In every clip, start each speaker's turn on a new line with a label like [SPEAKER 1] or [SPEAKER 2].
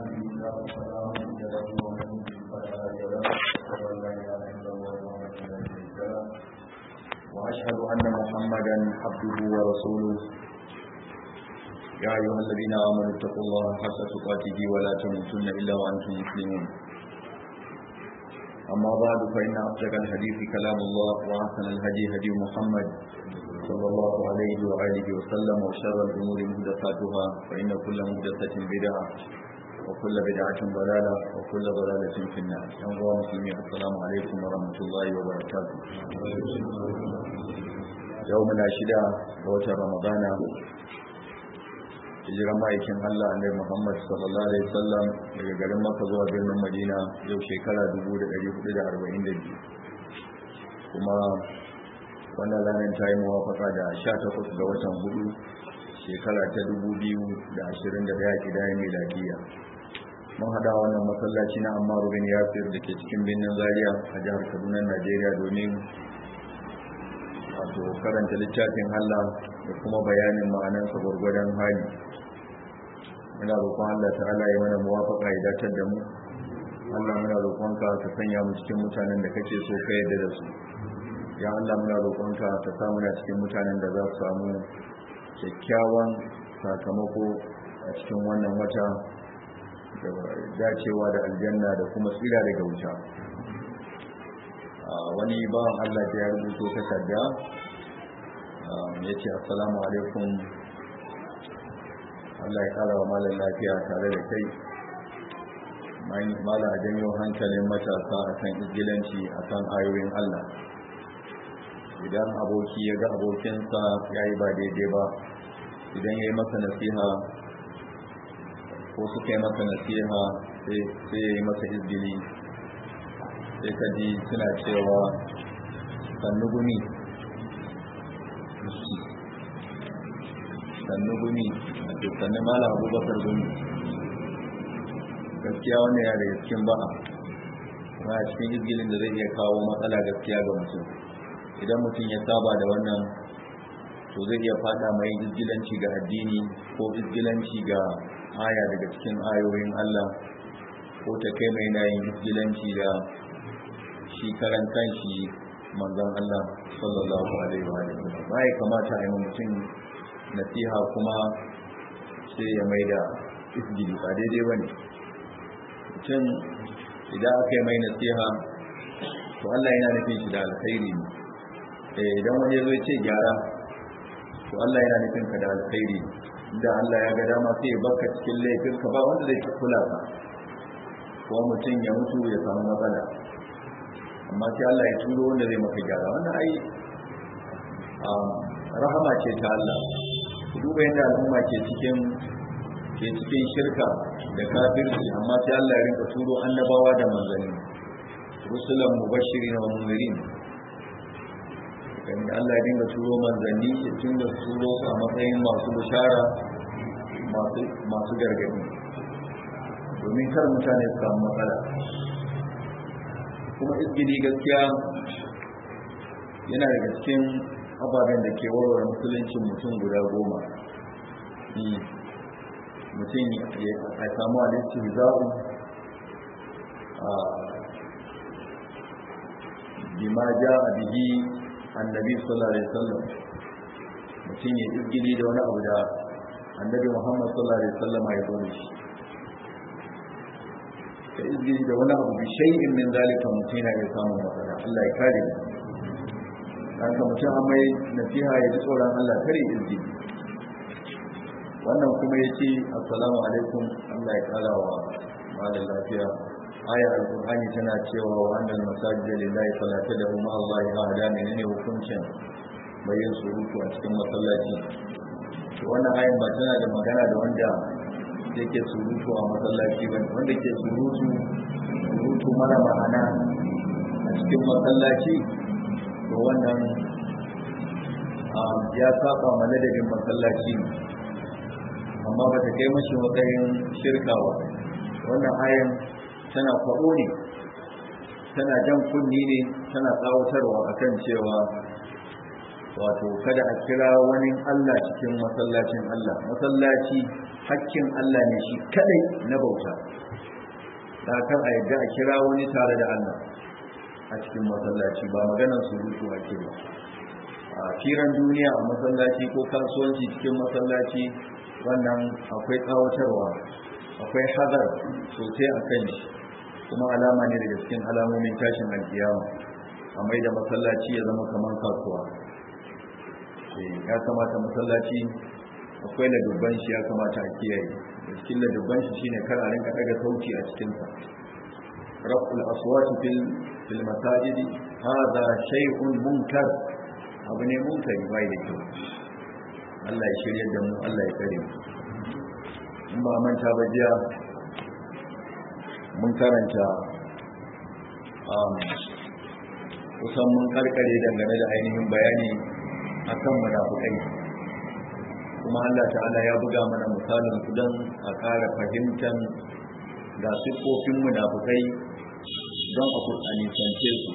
[SPEAKER 1] الله فلا مضل له ومن يضلل فلا هادي له أشهد أن لا إله إلا الله وحده لا شريك له وأشهد أن محمدا عبده ورسوله يا أيها الذين آمنوا اتقوا الله حق تقاته ولا تموتن إلا وأنتم مسلمون أما بعد فإن أصدق الحديث كلام الله وأحسن الهدي هدي محمد صلى الله عليه وآله وسلم وشر الأمور محدثاتها فإن كل محدثة بدعة وكل بدعة ضلالة وكل ضلالة في النار أيها المسلمين السلام عليكم ورحمة الله وبركاته يومنا شدة وتر رمضان hijiran ma'aikin Allah annabi Muhammad sallallahu alaihi wasallam daga garin Makka zuwa birnin Madina yau shekara 1442 kuma wannan ranar ta yi muwafaka da 18 ga watan hudu shekara ta 2021 kidayen miladiya mun hada wannan masallaci na Ammar bin Yasir da ke cikin birnin Zaria a jihar Kaduna Najeriya domin wato karanta littafin Allah da kuma bayanin ma'anansa gwargwadon hali muna roƙon Allah ta'ala ya mana muwafaka ya datar da mu Allah muna roƙonka ka sanya mu cikin mutanen da kake so ka yarda da su ya Allah muna roƙonka ka sa muna cikin mutanen da za su samu kyakkyawan sakamako a cikin wannan wata da dacewa da aljanna da kuma tsira daga wuta wani bawan Allah da ya rubuto takarda ya ce assalamu alaikum Allah ya kara wa malar lafiya tare da kai malar a janyo hankalin matasa a kan igilanci a kan ayoyin Allah idan aboki ya ga abokinsa ya yi ba daidai ba idan ya yi masa nasiha ko suka yi masa nasiha sai ya yi masa izgili sai ka ji suna cewa sannu gumi sannu gumi a sannu mala abubakar gumi gaskiya wannan ya daga cikin ba'a kuma a cikin izgilin da zai iya kawo matsala gaskiya ga mutum idan mutum ya saba da wannan to zai iya fada mai izgilanci ga addini ko izgilanci ga aya daga cikin ayoyin Allah ko ta kai mai nayin izgilanci da shi karan kanshi manzon Allah sallallahu alaihi wa sallam bai kamata a yi mutum nasiha kuma sai ya mai da isgili ba daidai ba ne mutum idan aka yi mai nasiha to Allah yana nufin shi da alkhairi ne idan wani zai ce gyara to Allah yana nufin ka da alkhairi da Allah ya ga dama sai ya baka cikin laifin ka ba wanda zai kula ka ko mutum ya mutu ya samu matsala amma sai Allah ya turo wanda zai maka gyara wannan ai rahama ce ta Allah duba yadda al'umma ke cikin ke cikin shirka da kafirci amma sai Allah ya rinka turo annabawa da manzanni rusulan mubashirin wa munzirin kan Allah ya dinga turo manzanni ya dinga turo su a matsayin masu bishara masu masu gargadi domin kar mutane su samu matsala kuma izgili gaskiya yana daga cikin ababen da ke warware musuluncin mutum guda goma mutum a samu alisti za'u a bima ja a bihi annabi sallallahu alaihi wasallam mutum ya izgili da wani abu da annabi muhammad sallallahu alaihi wasallam ya zo da shi ka izgili da wani abu bi shay'in min zalika mutum yana iya samun matsala Allah ya kare mu dan ka mutum an mai nasiha ya ji tsoron Allah kare izini wannan kuma ya ce assalamu alaikum Allah ya kara wa malam lafiya ayar alkur'ani tana cewa wa annal masajid lillahi fala tad'u ma Allah ahada menene hukuncin bayin surutu a cikin masallaci to wannan ayan ba tana da magana da wanda yake surutu a masallaci ba wanda ke surutu surutu mara ma'ana a cikin masallaci to wannan ya saba maladabin masallaci amma ba ta kai mashi matsayin shirka ba wannan ayan tana faɗo ne tana jan kunni ne tana tsawatarwa akan cewa wato kada a kira wani Allah cikin masallacin Allah masallaci hakkin Allah ne shi kadai na bauta da kan a yadda a kira wani tare da Allah a cikin masallaci ba maganar surutu ake ba a firan duniya a masallaci ko kasuwanci cikin masallaci wannan akwai tsawatarwa akwai hazar sosai a kan shi kuma alama ne daga cikin alamomin tashin alkiyama a mai da masallaci ya zama kamar kasuwa ya kamata masallaci akwai ladubban shi ya kamata a kiyaye da cikin ladubban shi shine kar a rinka daga sauti a cikin sa raf'ul aswat fil fil masajid hada shay'un munkar abu ne munkari bai da kyau Allah ya shirye da mu Allah ya kare mu in ba manta ba jiya mun karanta kusan mun karkare dangane da ainihin bayani akan munafukai kuma Allah ta'ala ya buga mana misalin su don a ƙara fahimtar ga siffofin munafukai don a kur'anisance su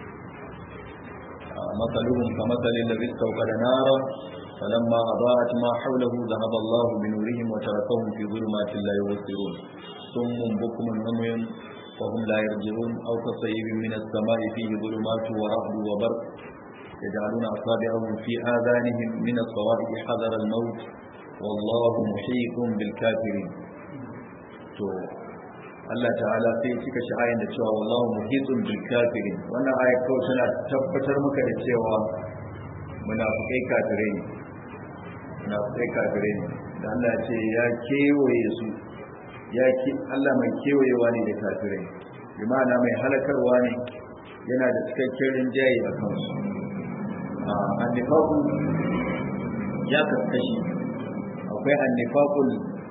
[SPEAKER 1] matsaluhun ka matsalin da zai da nara فلما أضاءت ما حوله ذهب الله بنورهم وتركهم في ظلمات لا يبصرون صم بكم عمي فهم لا يرجعون أو كصيب من السماء فيه ظلمات ورعد وبرق يجعلون أصابعهم في آذانهم من الصواعق حذر الموت والله محيط بالكافرين to Allah ta'ala sai ya cika sha'ayin da cewa wallahu muhitun bil kafirin wannan ayat kawai tana tabbatar maka da cewa munafikai kafirai ne munafikai kafirai ne da Allah ya ce ya kewaye su ya ki Allah mai kewayewa ne da kafirai bi ma'ana mai halakarwa ne yana da cikakken rinjaye a kansu annifaku ya kaskashi akwai annifakul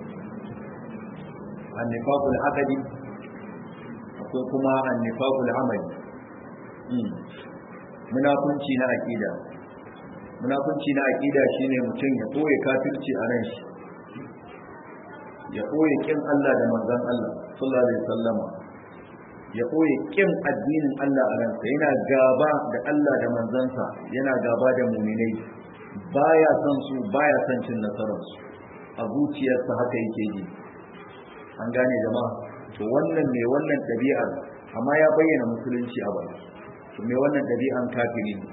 [SPEAKER 1] annifakul akadi akwai kuma annifakul amali munafunci na aqida munafunci na aqida shine mutum ya koye kafirci a ran shi ya koye kin Allah da manzon Allah sallallahu alaihi wasallama ya koye kin addinin Allah a ransa yana gaba da Allah da manzansa yana gaba da muminai baya son su baya son cin nasararsu a zuciyarsa haka yake ji an gane jama'a to wannan mai wannan ɗabi'ar amma ya bayyana musulunci a baki to mai wannan ɗabi'an kafiri ne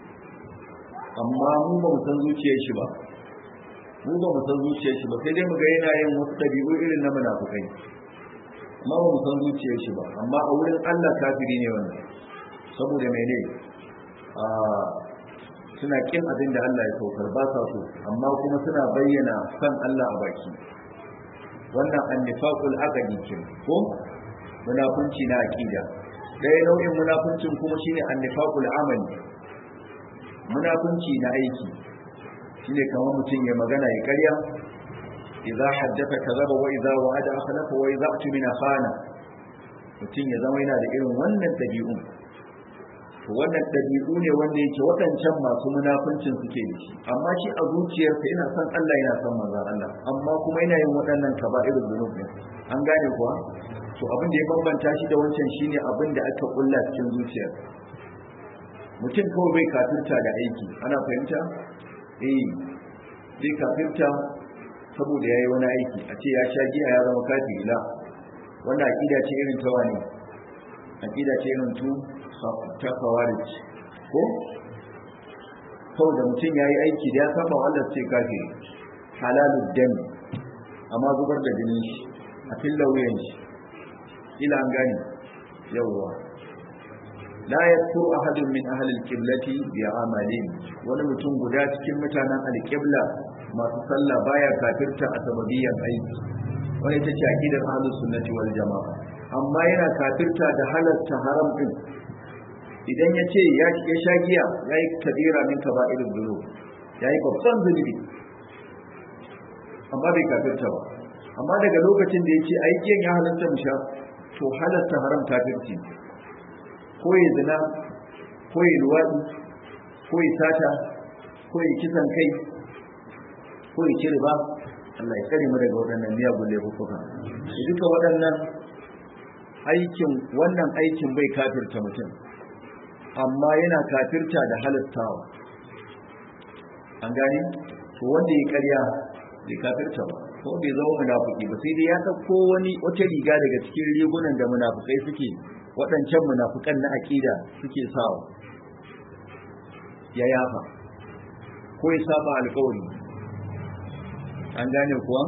[SPEAKER 1] amma mu ba mu san zuciyar shi ba mu ba mu san zuciyar shi ba sai dai mu ga yana yin wasu ɗabi'u irin na munafukai amma ba mu san zuciyar shi ba amma a wurin Allah kafiri ne wannan saboda mene a suna kin abin da Allah ya saukar ba sa so amma kuma suna bayyana san Allah a baki wannan annifaqul aqdi kin ko munafunci na aqida dai nau'in munafuncin kuma shine annifaqul amali munafunci na aiki shine kamar mutum ya magana ya karya idza haddatha kadhaba wa idza wa'ada akhlafa wa idza atmina khana mutum ya zama yana da irin wannan dabi'u to wannan dabi'u ne wanda yake waɗancan masu munafincin suke da shi amma shi a zuciyarsa yana son Allah yana son manzon Allah amma kuma yana yin waɗannan kaba'irul dhunub ne an gane kuwa to abin da ya bambanta shi da wancan shine abin da aka kulla cikin zuciyar mutum kawai bai kafirta da aiki ana fahimta eh bai kafirta saboda ya yi wani aiki a ce ya sha giya ya zama kafiri la wanda aƙida ce irin ta wani aƙida ce irin tu ta kawarij ko kawai da mutum ya yi aiki da ya saba Allah ce kafiri halalud dam amma zubar da jinin shi a filla wuyan shi ila an gani yawwa la yakfur ahadun min ahli al-qiblati bi amalin wani mutum guda cikin mutanen al-qibla masu sallah baya kafirta a sababiyan aiki wani ita ce aqidar ahlus sunnati wal jamaa amma yana kafirta da halatta haram din idan ya ce ya sha giya ya yi kabira min kaba'irul dhunub ya yi babban zunubi amma bai kafirta ba amma daga lokacin da ya ce aikin ya halatta mu sha to halatta haram kafirci ko ya zina ko ya luwaɗi ko ya sata ko ya kisan kai ko ya ci riba Allah ya tsare mu daga waɗannan miyagun laifuka duka waɗannan aikin wannan aikin bai kafirta mutum amma yana kafirta da halittawa an gani to wanda ya karya bai kafirta ba ko bai zama munafiki ba sai dai ya ɗauko wani wata riga daga cikin rigunan da munafukai suke waɗancan munafukan na aƙida suke sawa ya yafa ko ya saba alƙawari an gane kuwa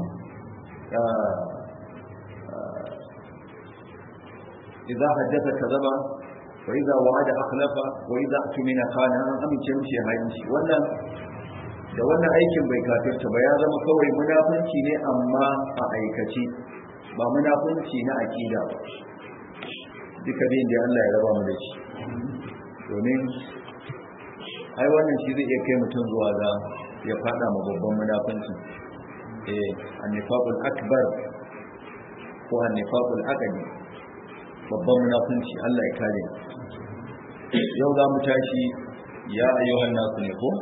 [SPEAKER 1] idza haddatha kadhaba wa idza wa'ada akhlafa wa idza tumina khana an amince mishi hayinci wannan da wannan aikin bai kafirta ba ya zama kawai munafunci ne amma a aikace ba munafunci na akida ba duka bin da Allah ya raba mu da shi domin ai wannan shi zai iya kai mutum zuwa ga ya fada ma babban munafunci eh annifaqul akbar ko annifaqul aqdi babban munafunci Allah ya kare yau za mu tashi ya ayyuhan nasu ne ko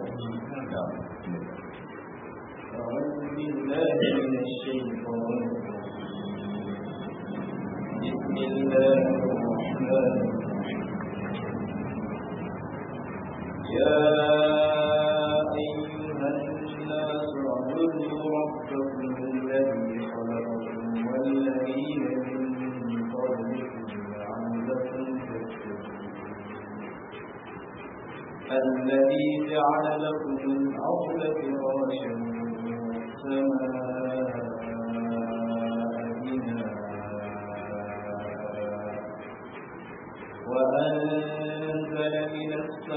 [SPEAKER 2] بالله من الشيطان بسم الله الرحمن يا أيها الناس اعبدوا ربكم الذي خلقكم والذين من قبلكم لعلكم تتقون الذي جعل لكم الأرض فراشا والسماء بناء وأنزل من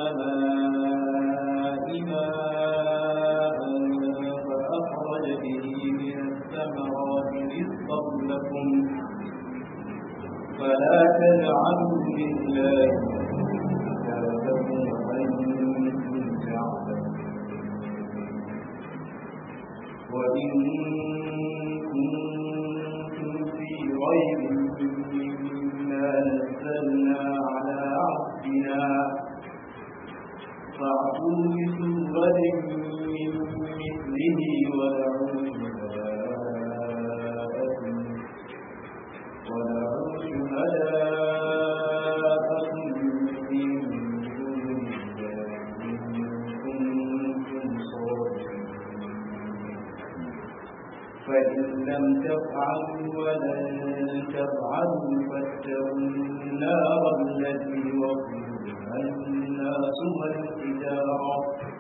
[SPEAKER 2] السماء ماء فأخرج به من الثمرات رزقا لكم فلا تجعلوا لله أندادا وأنتم تعلمون وإن كنتم في ريب مما نزلنا على عبدنا فاعتوا بسورة من مثله ودعوا شهداءكم ودعوا شهداءكم من دون الله إن كنتم صادقين فإن لم تفعلوا ولن تفعلوا فاتقوا النار التي وقودها الناس والحجارة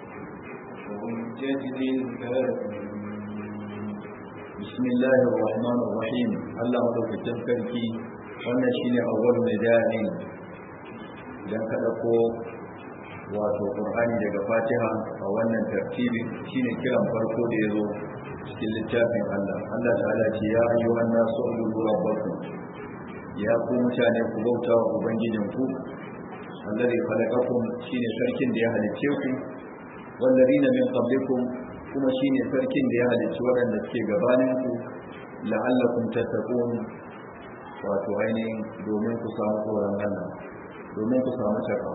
[SPEAKER 2] أعدت للكافرين
[SPEAKER 1] بسم الله الرحمن الرحيم الله madaukakin sarki wannan shine awwal nida'in idan ka dauko wato qur'ani daga fatiha a wannan tartibi shine kiran farko da yazo cikin littafin Allah Allah ta'ala ce ya ayyuhan nasu ubudu rabbakum ya ku mutane ku bauta wa ubangijinku alladhi khalaqakum shine sarkin da ya halicce ku wallazina min qablikum kuma shine sarkin da ya halicci waɗanda suke gabaninku la'allakum tattaqun wato ainihin domin ku samu tsoron Allah domin ku samu takawa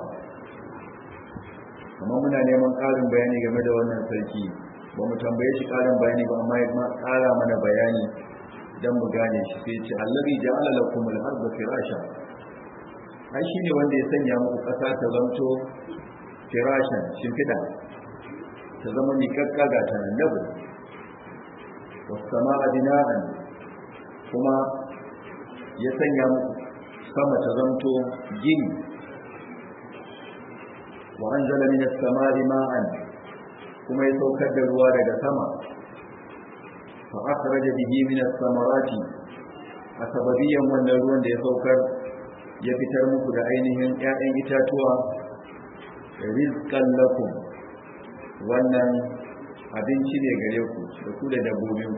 [SPEAKER 1] kamar muna neman ƙarin bayani game da wannan sarki ba mu tambaye shi ƙarin bayani ba amma ya ƙara mana bayani don mu gane shi sai ce allazi ja'ala lakum al-ardha firasha ai shine wanda ya sanya muku ƙasa ta zanto firashan shimfiɗa ta zama miƙaƙƙa ga ta nan labu wasama a bina'an kuma ya sanya muku sama ta zanto gini wa an zala min samari ma'an kuma ya saukar da ruwa daga sama fa akhraja bihi min samarati a sababiyan wannan ruwan da ya saukar ya fitar muku da ainihin 'ya'yan itatuwa rizqan lakum wannan abinci ne gare ku da ku da dabbobin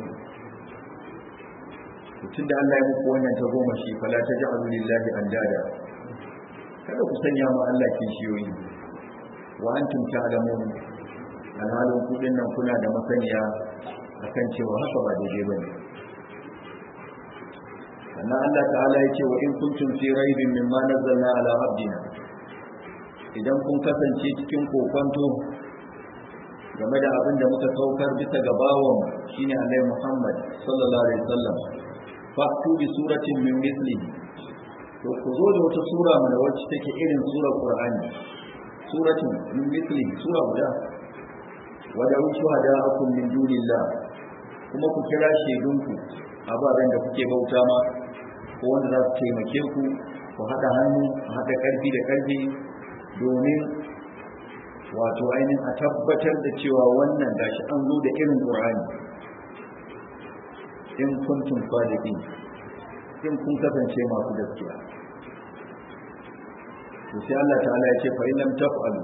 [SPEAKER 1] ku tun da Allah ya muku wannan ta goma shi fala ta ja'alu lillahi andada kada ku sanya ma Allah kishiyoyi wa antum ta'lamun alhalin ku nan kuna da masaniya akan cewa haka ba daidai bane sannan Allah ta'ala ya ce wa in kuntum fi raibin mimma nazzalna ala abdina idan kun kasance cikin kokonto game da abin da muka saukar bisa ga bawon shine Annabi Muhammad sallallahu alaihi wasallam fa'tu bi suratin min mithlihi to ku zo da wata sura mana wacce take irin surar Qur'ani suratin min mithlihi sura guda wa da shuhada'akum min dunillah kuma ku kira shaidunku ababen da kuke bauta ma ko wanda za su taimake ku ku haɗa hannu a haɗa ƙarfi da ƙarfi domin wato ainihin a tabbatar da cewa wannan gashi an zo da irin ƙur'ani in kuntum sadiqin in kun kasance masu gaskiya to sai Allah ta'ala ya ce fa in lam taf'alu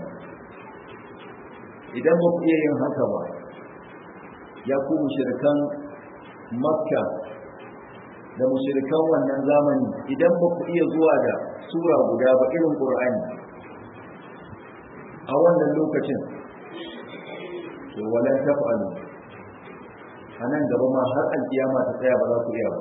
[SPEAKER 1] idan ba ku iya yin haka ba ya ku mushrikan makka da mushrikan wannan zamani idan ba ku iya zuwa da sura guda ba irin qur'ani a wannan lokacin to walan taf'alu a nan gaba ma har alkiyama ta tsaya ba za ku iya ba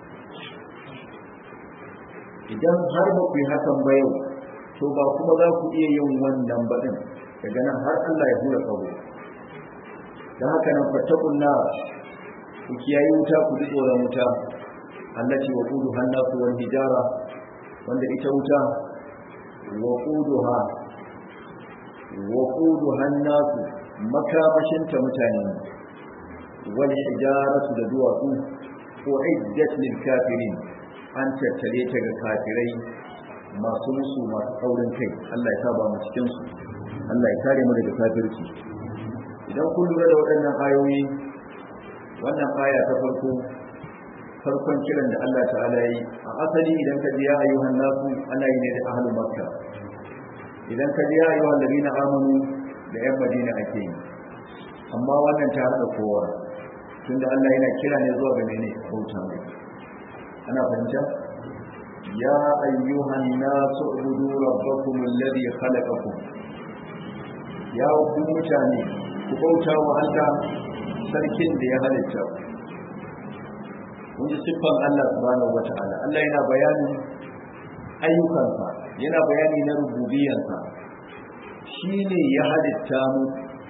[SPEAKER 1] idan har ba ku yi hakan ba yau to ba kuma za ku iya yin wannan ba din daga nan har Allah ya hura kawo da haka nan fattakun na ku kiyayi wuta ku ji tsoron wuta allati wa qudu hannasu wal hijara wanda ita wuta wa quduha wa qudu hannasu makamashin ta mutane wal hijaratu da duwatsu ko iddat lil kafirin an tattale ta ga kafirai masu musu masu tsaurin kai Allah ya saba mu cikin su Allah ya kare mu daga kafirci idan kun lura da waɗannan ayoyi wannan aya ta farko farkon kiran da Allah ta'ala yi a asali idan ka ji ya ayyuhan nasu ana yi ne da ahlu makka idan ka ji ya ayyuhan ladina amanu da yan madina ake yi amma wannan ta hada kowa tunda Allah yana kira ne zuwa ga mene bauta mai ana fahimta ya ayyuhan nasu ubudu rabbakum alladhi khalaqakum ya ku mutane ku bauta wa Allah sarkin da ya halitta kun ji siffan Allah subhanahu wata'ala Allah yana bayanin ayyukansa yana bayani na rububiyansa shi ne ya halitta mu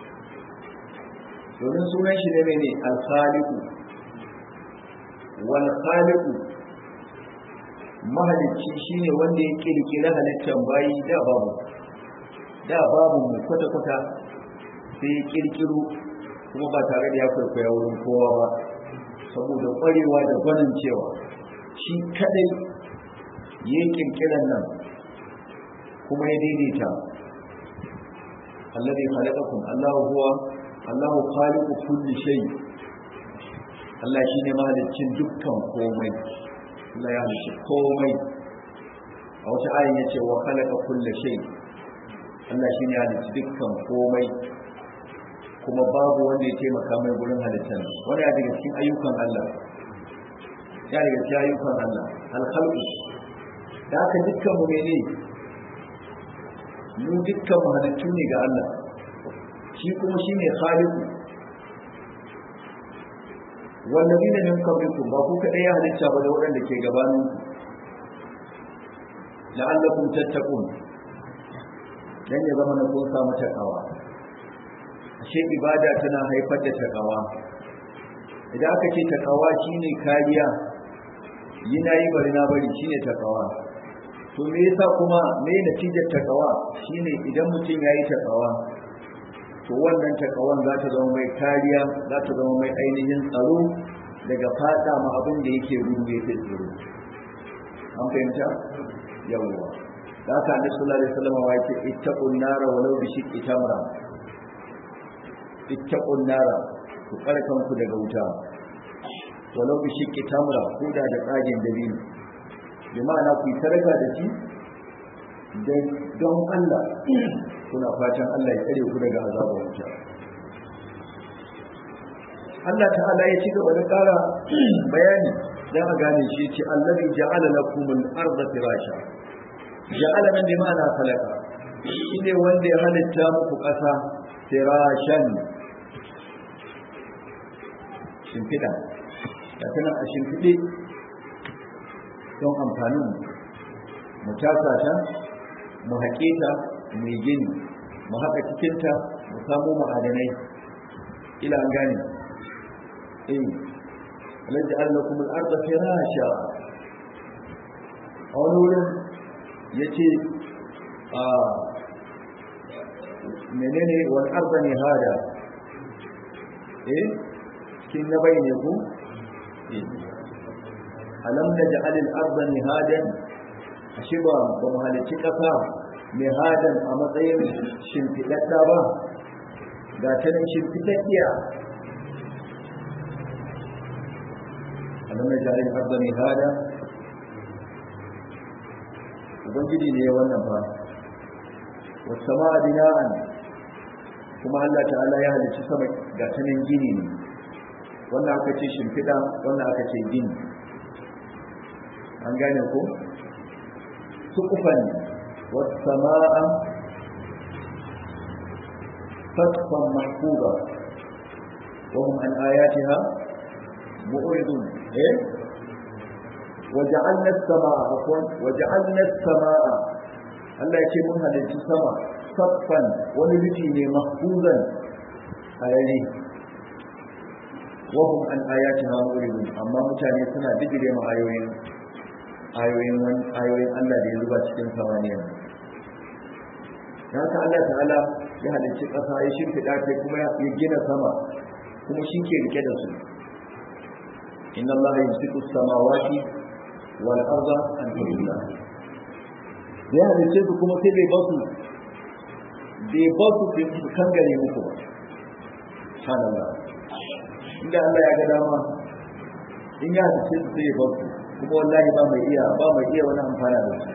[SPEAKER 1] domin sunan shi ne mene alkhaliku wal khaliku mahalicci shine wanda ya kirkira halittar bayi da babu da babu mu kwata-kwata sai ya kirkiro kuma ba tare da ya kwaikwaya wurin kowa ba saboda kwarewa da gwanin cewa shi kadai ya yi kirkiran nan kuma ya daidaita alladhi khalaqakum Allahu huwa Allahu khaliqu kulli shay Allah shine mahaliccin dukkan komai Allah ya halicci komai a wata ayin yace wa khalaqa kulli shay Allah shine ya halicci dukkan komai kuma babu wanda ya taimaka mai gurin halittar wani daga cikin ayyukan Allah ya daga cikin ayyukan Allah alkhalqu da haka dukkan mu ne mu dukkan mu halittu ne ga Allah shi kuma shine khaliqu wallazina min qablikum ba ku kadai ya halitta ba da waɗanda ke gabanin la'allakum tattaqun dan ya zama na kun samu takawa ashe ibada tana haifar da takawa idan aka ce takawa shine kariya yi na yi bari na bari shine takawa to me yasa kuma me natijar takawa shine idan mutum ya yi takawa to wannan takawan za ta zama mai kariya za ta zama mai ainihin tsaro daga fada ma abin da yake gudu yake tsoro an fahimta yawwa da haka annabi sallallahu alaihi wasallam ya ce ittaqun nara walau bi shiqqi tamra ittaqun nara ku kare kanku daga wuta walau bi shiqqi tamra ko da da tsagin dabino bi ma'ana ku sarka da shi da don Allah kuna fatan Allah ya tsare ku daga azabar wuta Allah ta'ala ya ci gaba da ƙara bayani dan a gane shi ce allazi ja'ala lakumul arda firasha ja'ala min bi ma'ana khalaqa shine wanda ya halitta muku ƙasa firashan shimfiɗa da tana a shimfiɗe don amfanin mu tasa ta mu haƙe ta mu yi gini mu haƙa cikinta mu samu ma'adanai ila an gane eh alladhi allakum al-ardha firasha a wani wurin yace a menene wal arda nihada eh cikin na bai ne ku alam naj'al al-ardha mihadan ashe ba ba mu halicci kasa mihadan a matsayin shimfidadda ba ga ta nan shimfidaddiya alam naj'al al-ardha mihada ubangiji ne wannan fa wasama bina'an kuma Allah ta'ala ya halicci sama ga ta nan gini ne wannan aka ce shimfiɗa wannan aka ce gini an gane ko sukufan wasama'a fatfan mahfuba wa hum an ayatiha mu'ridun eh وجعلنا السماء عفوا وجعلنا السماء Allah ya ce mun halarci sama saffan wani rufi ne mahfuzan harare wahum an ayati ha muridun amma mutane suna digire ma ayoyin ayoyin ayoyin Allah da ya zuba cikin samaniya haka Allah ta'ala ya halarci ƙasa ya shimfiɗa ta kuma ya gina sama kuma shi ke rike da su inna Allah yumsiku samawati wal arda an tazula ya halice su kuma sai bai basu bai basu su kangare muku ba subhanallah inda Allah ya ga dama in ya halice su sai ya basu kuma wallahi ba mai iya ba mai iya wani amfana da su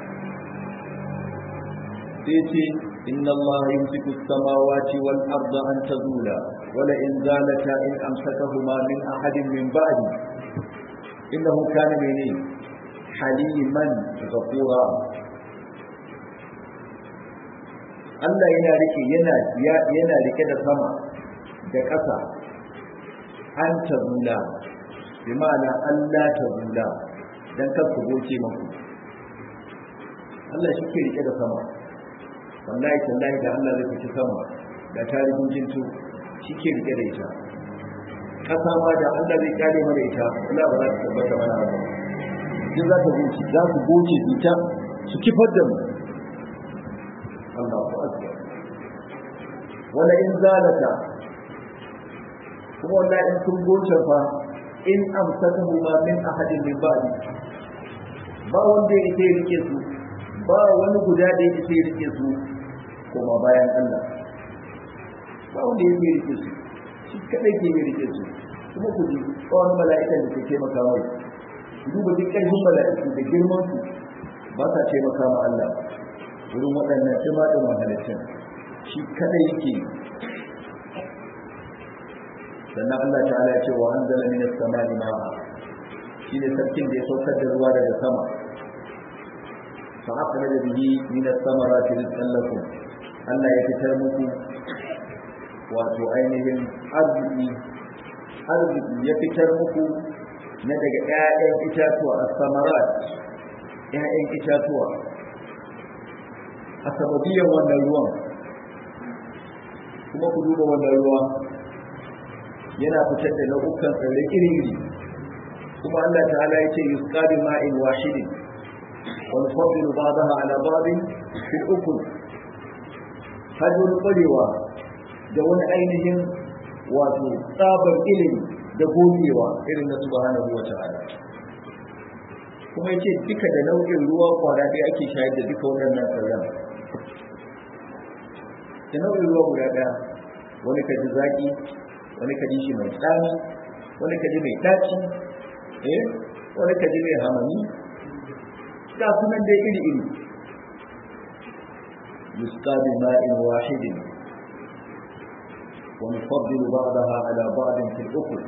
[SPEAKER 1] sai ce inna Allah yumsiku as-samawati wal arda an tazula wala in zalata in amsakahuma min ahadin min ba'di innahu kana mene haliman ghafura Allah yana rike yana yana rike da sama da ƙasa an tabula bi ma'ana Allah tabula dan kar ku goce muku Allah shi ke rike da sama wallahi tallahi da Allah zai fice sama da tarihin jintu shi ke rike da ita ƙasa ma da Allah zai kare mana ita Allah ba za ta tabbata mana ba duk za ta goce za su goce ita su kifar da mu Allahu akbar wala in zalata kuma wallahi in sun goce fa in amsakahu ma min ahadin min ba'di ba wanda yake rike su ba wani guda da yake rike su kuma bayan Allah ba wanda yake rike su shi kadai ke rike su kuma ku ji tsawon mala'ikan da ke taimaka mai duba duk ƙarfin mala'iku da girman su ba sa taimaka ma Allah wurin waɗannan timaɗin mahaliccin shi kada yake sannan Allah ta'ala ya ce wa an zala minas samani ma'a shi ne sarkin da ya saukar da ruwa daga sama fa aka da bihi minas samarati rizqan lakum Allah ya fitar muku wato ainihin arziki arziki ya fitar muku na daga ƴaƴan itatuwa as-samarat ƴaƴan itatuwa a sababiyan wannan ruwan kuma ku duba wannan ruwa yana fitar da nau'ukan tsirrai iri-iri kuma Allah ta'ala ya ce yusqa bi ma'in wahidin wa nufaddilu ba'daha ala ba'din fil ukul hajjul kwarewa da wani ainihin wato tsabar ilimi da gogewa irin na subhanahu wa ta'ala kuma yace duka da nau'in ruwa kwara dai ake shayar da duka waɗannan tsirran da nau'in ruwa guda ɗaya wani ka ji zaƙi wani ka ji shi mai tsami wani ka ji mai ɗaci eh wani ka ji mai hamami ga sunan dai iri iri yusqa bi ma'in wahidin wa nufaddilu ba'daha ala ba'din fil ukul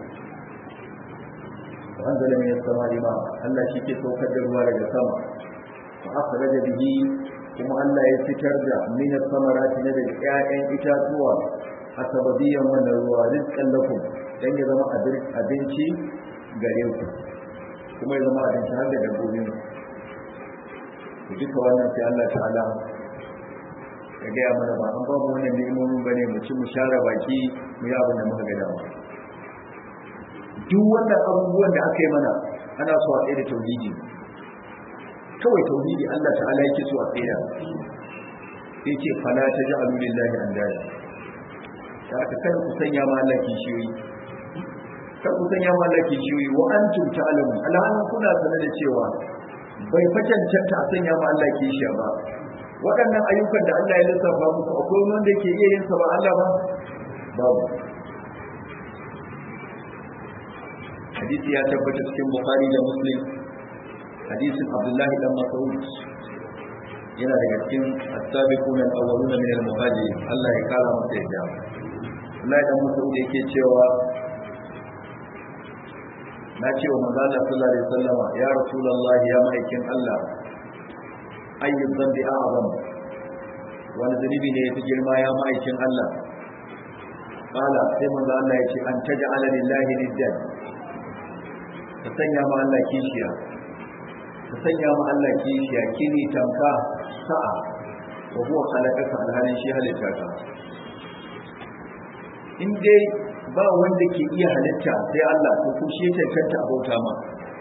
[SPEAKER 1] wa anzala min as-sama'i ma'a Allah shi ke saukar da ruwa daga sama fa akhraja bihi kuma Allah ya fitar da min as-samarati na daga ƴaƴan itatuwa a sababiyan wannan ruwa rizqan lakum dan ya zama abinci gare ku kuma ya zama abinci har da dabbobin ku duka wannan sai Allah ta'ala ya gaya mana ba an babu wannan ni'imomin bane mu ci mu share baki mu yi abin da muka ga dama duk wannan abubuwan da aka yi mana ana so a tsaye da tauhidi kawai tauhidi Allah ta'ala yake so a tsaya sai ce fala ta ji alulillahi an daya da aka kada ku sanya ma Allah kishiyoyi kar ku sanya ma Allah kishiyoyi wa antum ta'lamu alhalin kuna sane da cewa bai fa cancanta a sanya ma Allah kishiya ba waɗannan ayyukan da Allah ya lissafa muku akwai wanda ke iya yin sa ba Allah ba babu hadisi ya tabbata cikin bukhari da muslim hadisin abdullahi dan mas'ud yana daga cikin as-sabiquna al-awwaluna min al-muhajirin Allah ya kara masa yadda Allah dan mas'ud yake cewa na ce wa manzo Allah sallallahu alaihi wasallama ya rasulullahi ya ma'aikin Allah ayyu dhanbi a'zam wani zunubi ne yafi girma ya ma'aikin Allah qala sai manzo Allah ya ce an taj'ala lillahi niddan ka sanya ma Allah kishiya ka sanya ma Allah kishiya kini tamka sa'a wa huwa khalaqaka alhalin shi halitta ka in dai ba wanda ke iya halitta sai Allah to ku shi cancanta a bauta ma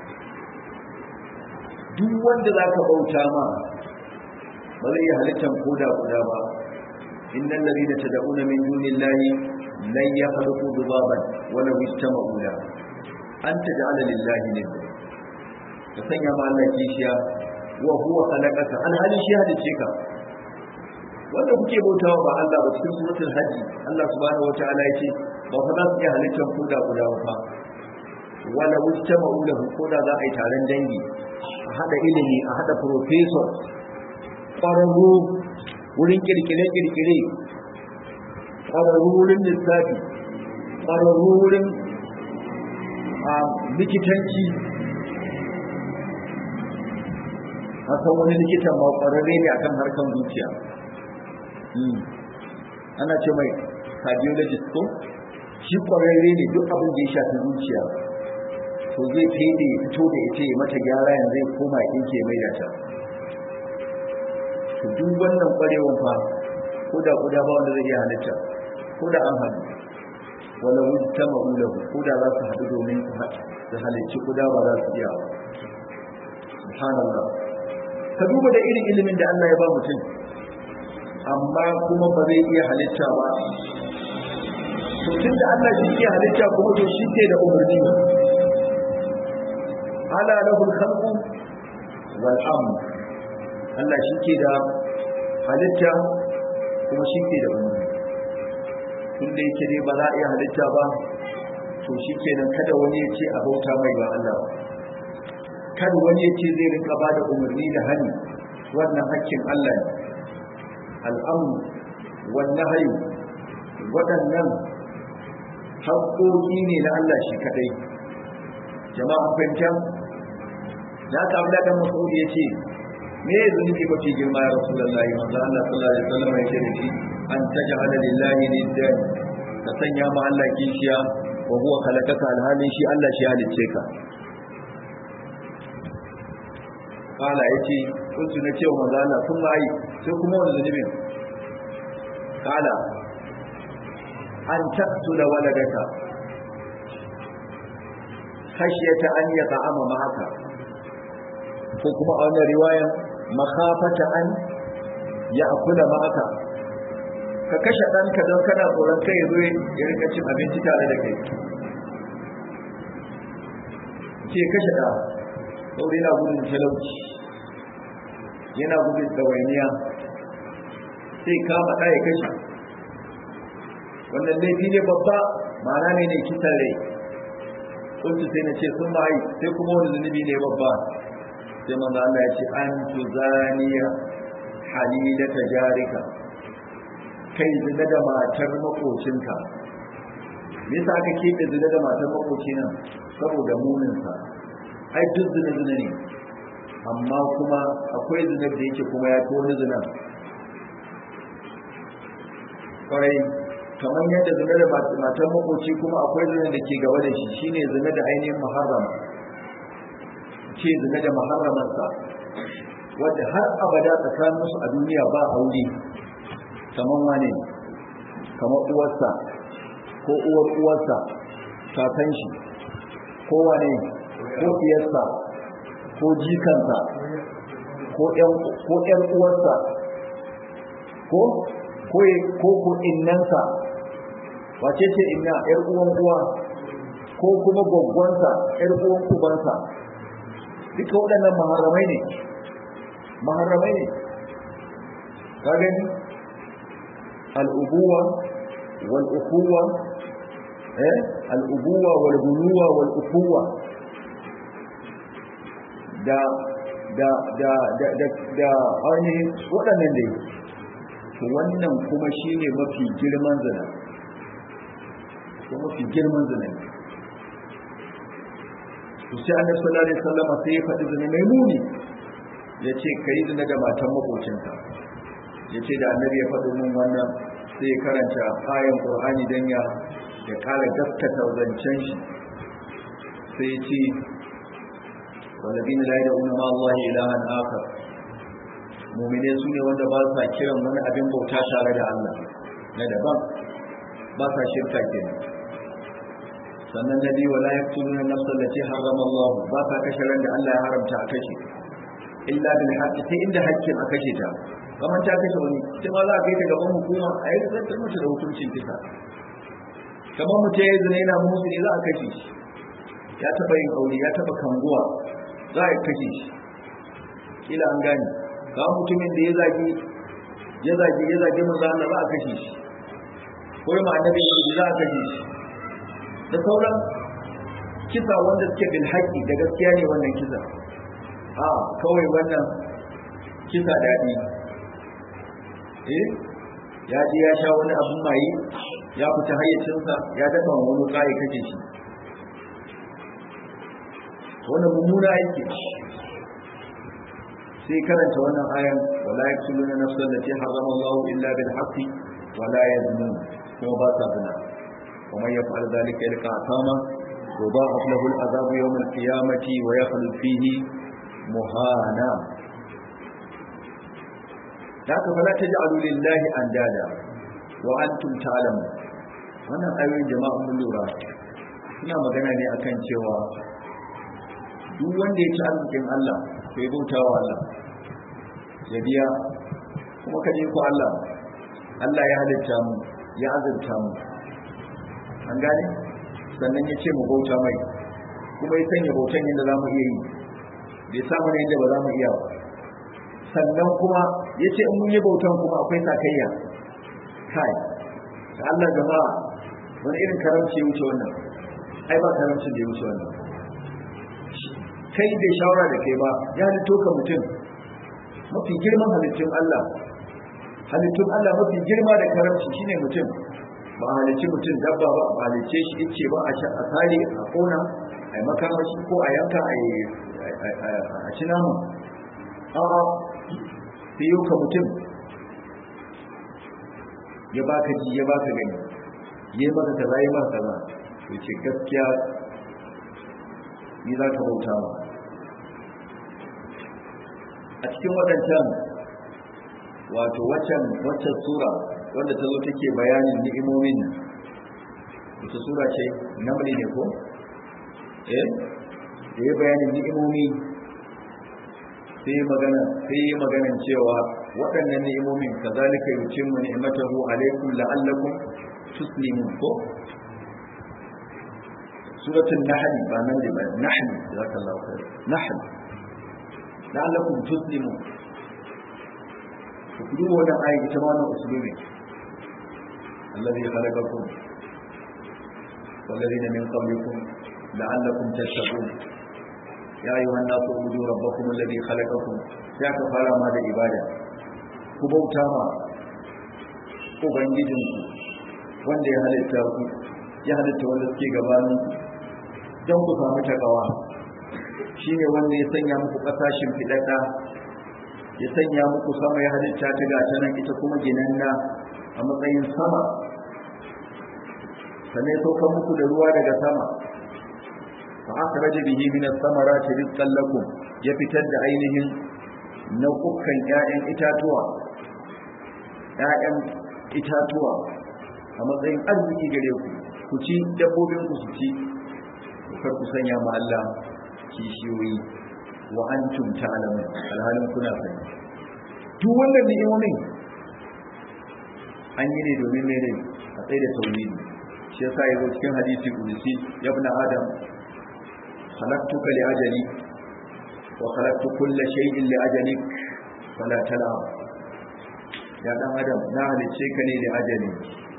[SPEAKER 1] duk wanda za ka bauta ma ba zai iya halittan koda guda ba innal ladina tad'una min dunillahi lan yakhluqu dhubaban wala yajtama'u la an taj'ala lillahi nidda ka sanya ma Allah kishiya wa huwa khalaqaka alhali shi halice ka wanda kuke bautawa ba Allah ba cikin suratul hajji Allah subhanahu wataala yace ba fa za su iya halittar koda guda ba wala wujtama'u lahu koda za a yi taron dangi a hada ilimi a hada professor ƙwararru wurin kirkire-kirkire ƙwararru wurin lissafi ƙwararru wurin likitanci san wani likitan ma ƙwararre ne akan harkan zuciya ana ce mai cardiologist ko shi ƙwararre ne duk abin da ya shafi zuciya to zai fede ya fito da ita ya mata gyara yanzu zai koma ya mai da ta to duk wannan ƙwarewan fa ko da kuda ba wanda zai iya halitta ko da an haɗu wala wujta ma'ulahu ko da za su haɗu domin su halicci kuda ba za su iya subhanallah ka duba da irin ilimin da Allah ya ba mutum amma kuma ba zai iya halitta ba to tun da Allah shi ke halitta kuma to shi ke da umarni ala lahul khalqu wal amr Allah shi ke da halitta kuma shi ke da umarni tun da yake dai ba za a iya halitta ba to shi kenan kada wani ya ce a bauta mai ba Allah kada wani ya ce zai rinka ba da umarni da hani wannan hakkin Allah ne al'amu wannan hayu waɗannan haƙoƙi ne na Allah shi kadai jama'a fahimta da aka abu da masaudi ya ce me ya zunubi mafi girma ya rasu lallahi manzo Allah sallallahu alaihi wasallam ya ce da shi an taj'ala lillahi niddan ka sanya ma Allah kishiya wa huwa khalaqaka alhalin shi Allah shi halicce ka kala yace kuntu na cewa manzo Allah sun mai sai kuma wani zunubin kala an taqtula waladaka khashyata an yata'ama ma'aka ko kuma a wannan riwayan makhafata an ya akula ma'aka ka kashe ɗanka don kana tsoron kai zo ya rika cin abinci tare da kai ce kashe ɗa saboda yana gudun talauci yana gudun ɗawainiya sai kama ɗa ya kashe wannan laifi ne babba ma'ana ne ne kisan rai kuntu sai na ce sun ma'ai sai kuma wani zunubi ne babba sai manzo Allah ya ce an tuzaniya halilata jarika kai zina da matar makocinka me yasa aka keɓe zina da matar makoci nan saboda muninsa ai duk zina zina ne amma kuma akwai zinar da yake kuma ya fi wani zina kwarai kamar yadda zina da matar makoci kuma akwai zina da ke gaba da shi shine zina da ainihin muharram ce zina da muharramarsa wadda har abada tsakaninsu a duniya ba aure kamar wane kamar uwarsa ko uwar uwarsa kakan shi ko wane ko iyarsa ko jikansa ko ƴan uwarsa ko ko ko innansa wace ce inna ƴar uwan uwa ko kuma gwaggwansa ƴar uwan ubansa duka waɗannan maharamai ne maharamai ne ka gani al'ubuwa wal ukuwa eh al'ubuwa wal bunuwa wal ukuwa da da da da da da ainihin waɗannan dai to wannan kuma shine mafi girman zina ko mafi girman zina to sai annabi sallallahu alaihi wasallam sai ya faɗi zina mai muni yace kai zina da matan makocinka yace da annabi ya faɗi mun wannan sai ya karanta ayan qur'ani dan ya ya kara gaskata zancen shi sai ya ce والذين لا يدعون مع الله إلها آخر mu'mine su ne wanda ba sa kiran wani abin bauta tare da Allah na daban ba sa shirka kenan sannan nabi wala yaqtuluna nafsan allati harrama Allah ba sa kashe ran da Allah ya haramta a kashe illa bil haqqi sai inda haƙƙin a kashe ta kamar ta kashe wani ita ma za a kai ta gaban hukuma a yi zartar mata da hukuncin kisa kamar mutum ya yi zina yana musu ne za a kashe shi ya taɓa yin aure ya taɓa kanguwa za a kashe shi kila an gane ga mutumin da ya zagi ya zagi ya zagi manzo Allah za a kashe shi ko ma annabi za a kashe shi da sauran kisa wanda suke bil haƙi da gaskiya ne wannan kisa a kawai wannan kisa daɗi eh ya je ya sha wani abun maye ya fita hayyacinsa ya dafa wani kai kace shi wannan mummuna aiki sai karanta wannan ayan wala yaktuluna nafsan allati harrama Allah illa bil haqqi wala yaznun kuma ba sa zina ومن يفعل ذلك يلقى أثاما يضاعف له العذاب يوم القيامة ويخلد فيه مهانا ذاك فلا تجعلوا لله أندادا وأنتم تعلمون wannan ayoyin jama'a mun lura suna magana ne akan cewa duk wanda ya ci arzikin Allah to ya bauta wa Allah ya biya kuma kaje ku Allah Allah ya halitta mu ya azurta mu an gane sannan ya ce mu bauta mai kuma ya sanya bautan yadda za mu iya yi bai samu ne yadda ba za mu iya ba sannan kuma ya ce in mun yi bautan kuma akwai sakayya kai da Allah jama'a wani irin karamci ya wuce wannan ai ba karamcin da ya wuce wannan kai bai shawara da kai ba ya halitto ka mutum mafi girman halittun Allah halittun Allah mafi girma da karamci shine mutum ba a halicci mutum dabba ba ba halicce shi ce ba a sare a kona a yi makamashi ko a yanka a ci naman a'a sai yau ka mutum ya baka ji ya baka gani ya yi maka kaza ya maka kaza to ce gaskiya ni za ka bauta ma a cikin waɗancan wato waccan waccan sura wanda ta zo take bayanin ni'imomin wata sura ce namli ne ko eh da ya bayanin ni'imomi sai magana sai maganan cewa waɗannan ni'imomin kazalika yutimmu ni'matahu alaikum la'allakum tuslimun ko suratul nahl ba nan da ba nahl jazakallahu khair nahl la'allakum tuslimun ku duba wannan ayi ita ma wannan usulubi الذي خلقكم والذين من قبلكم لعلكم تتقون يا أيها الناس اعبدوا ربكم الذي خلقكم يا كفارة ما da ibada ku bauta ma ubangijinku wanda ya halitta ku ya halitta wanda suke gabanin don ku samu takawa shine wanda ya sanya muku ƙasashen fiɗaɗa ya sanya muku sama ya halitta ta gata nan ita kuma ginanna a matsayin sama sannan ya sauka muku da ruwa daga sama fa akhraja bihi min as-samarati rizqan lakum ya fitar da ainihin nau'ukan ƴaƴan itatuwa ƴaƴan itatuwa a matsayin arziki gare ku ku ci dabbobin ku su ci kar ku sanya ma Allah kishiyoyi wa antum ta'lamun alhalin kuna sani duk wannan ni'imomin an yi ne domin mene a tsaye da tauhidi shi yasa yazo cikin hadisi kudusi ya ibn adam khalaqtuka li ajali wa khalaqtu kulla shay'in li ajalik fala tal'ab ya dan adam na halice ka ne da ajali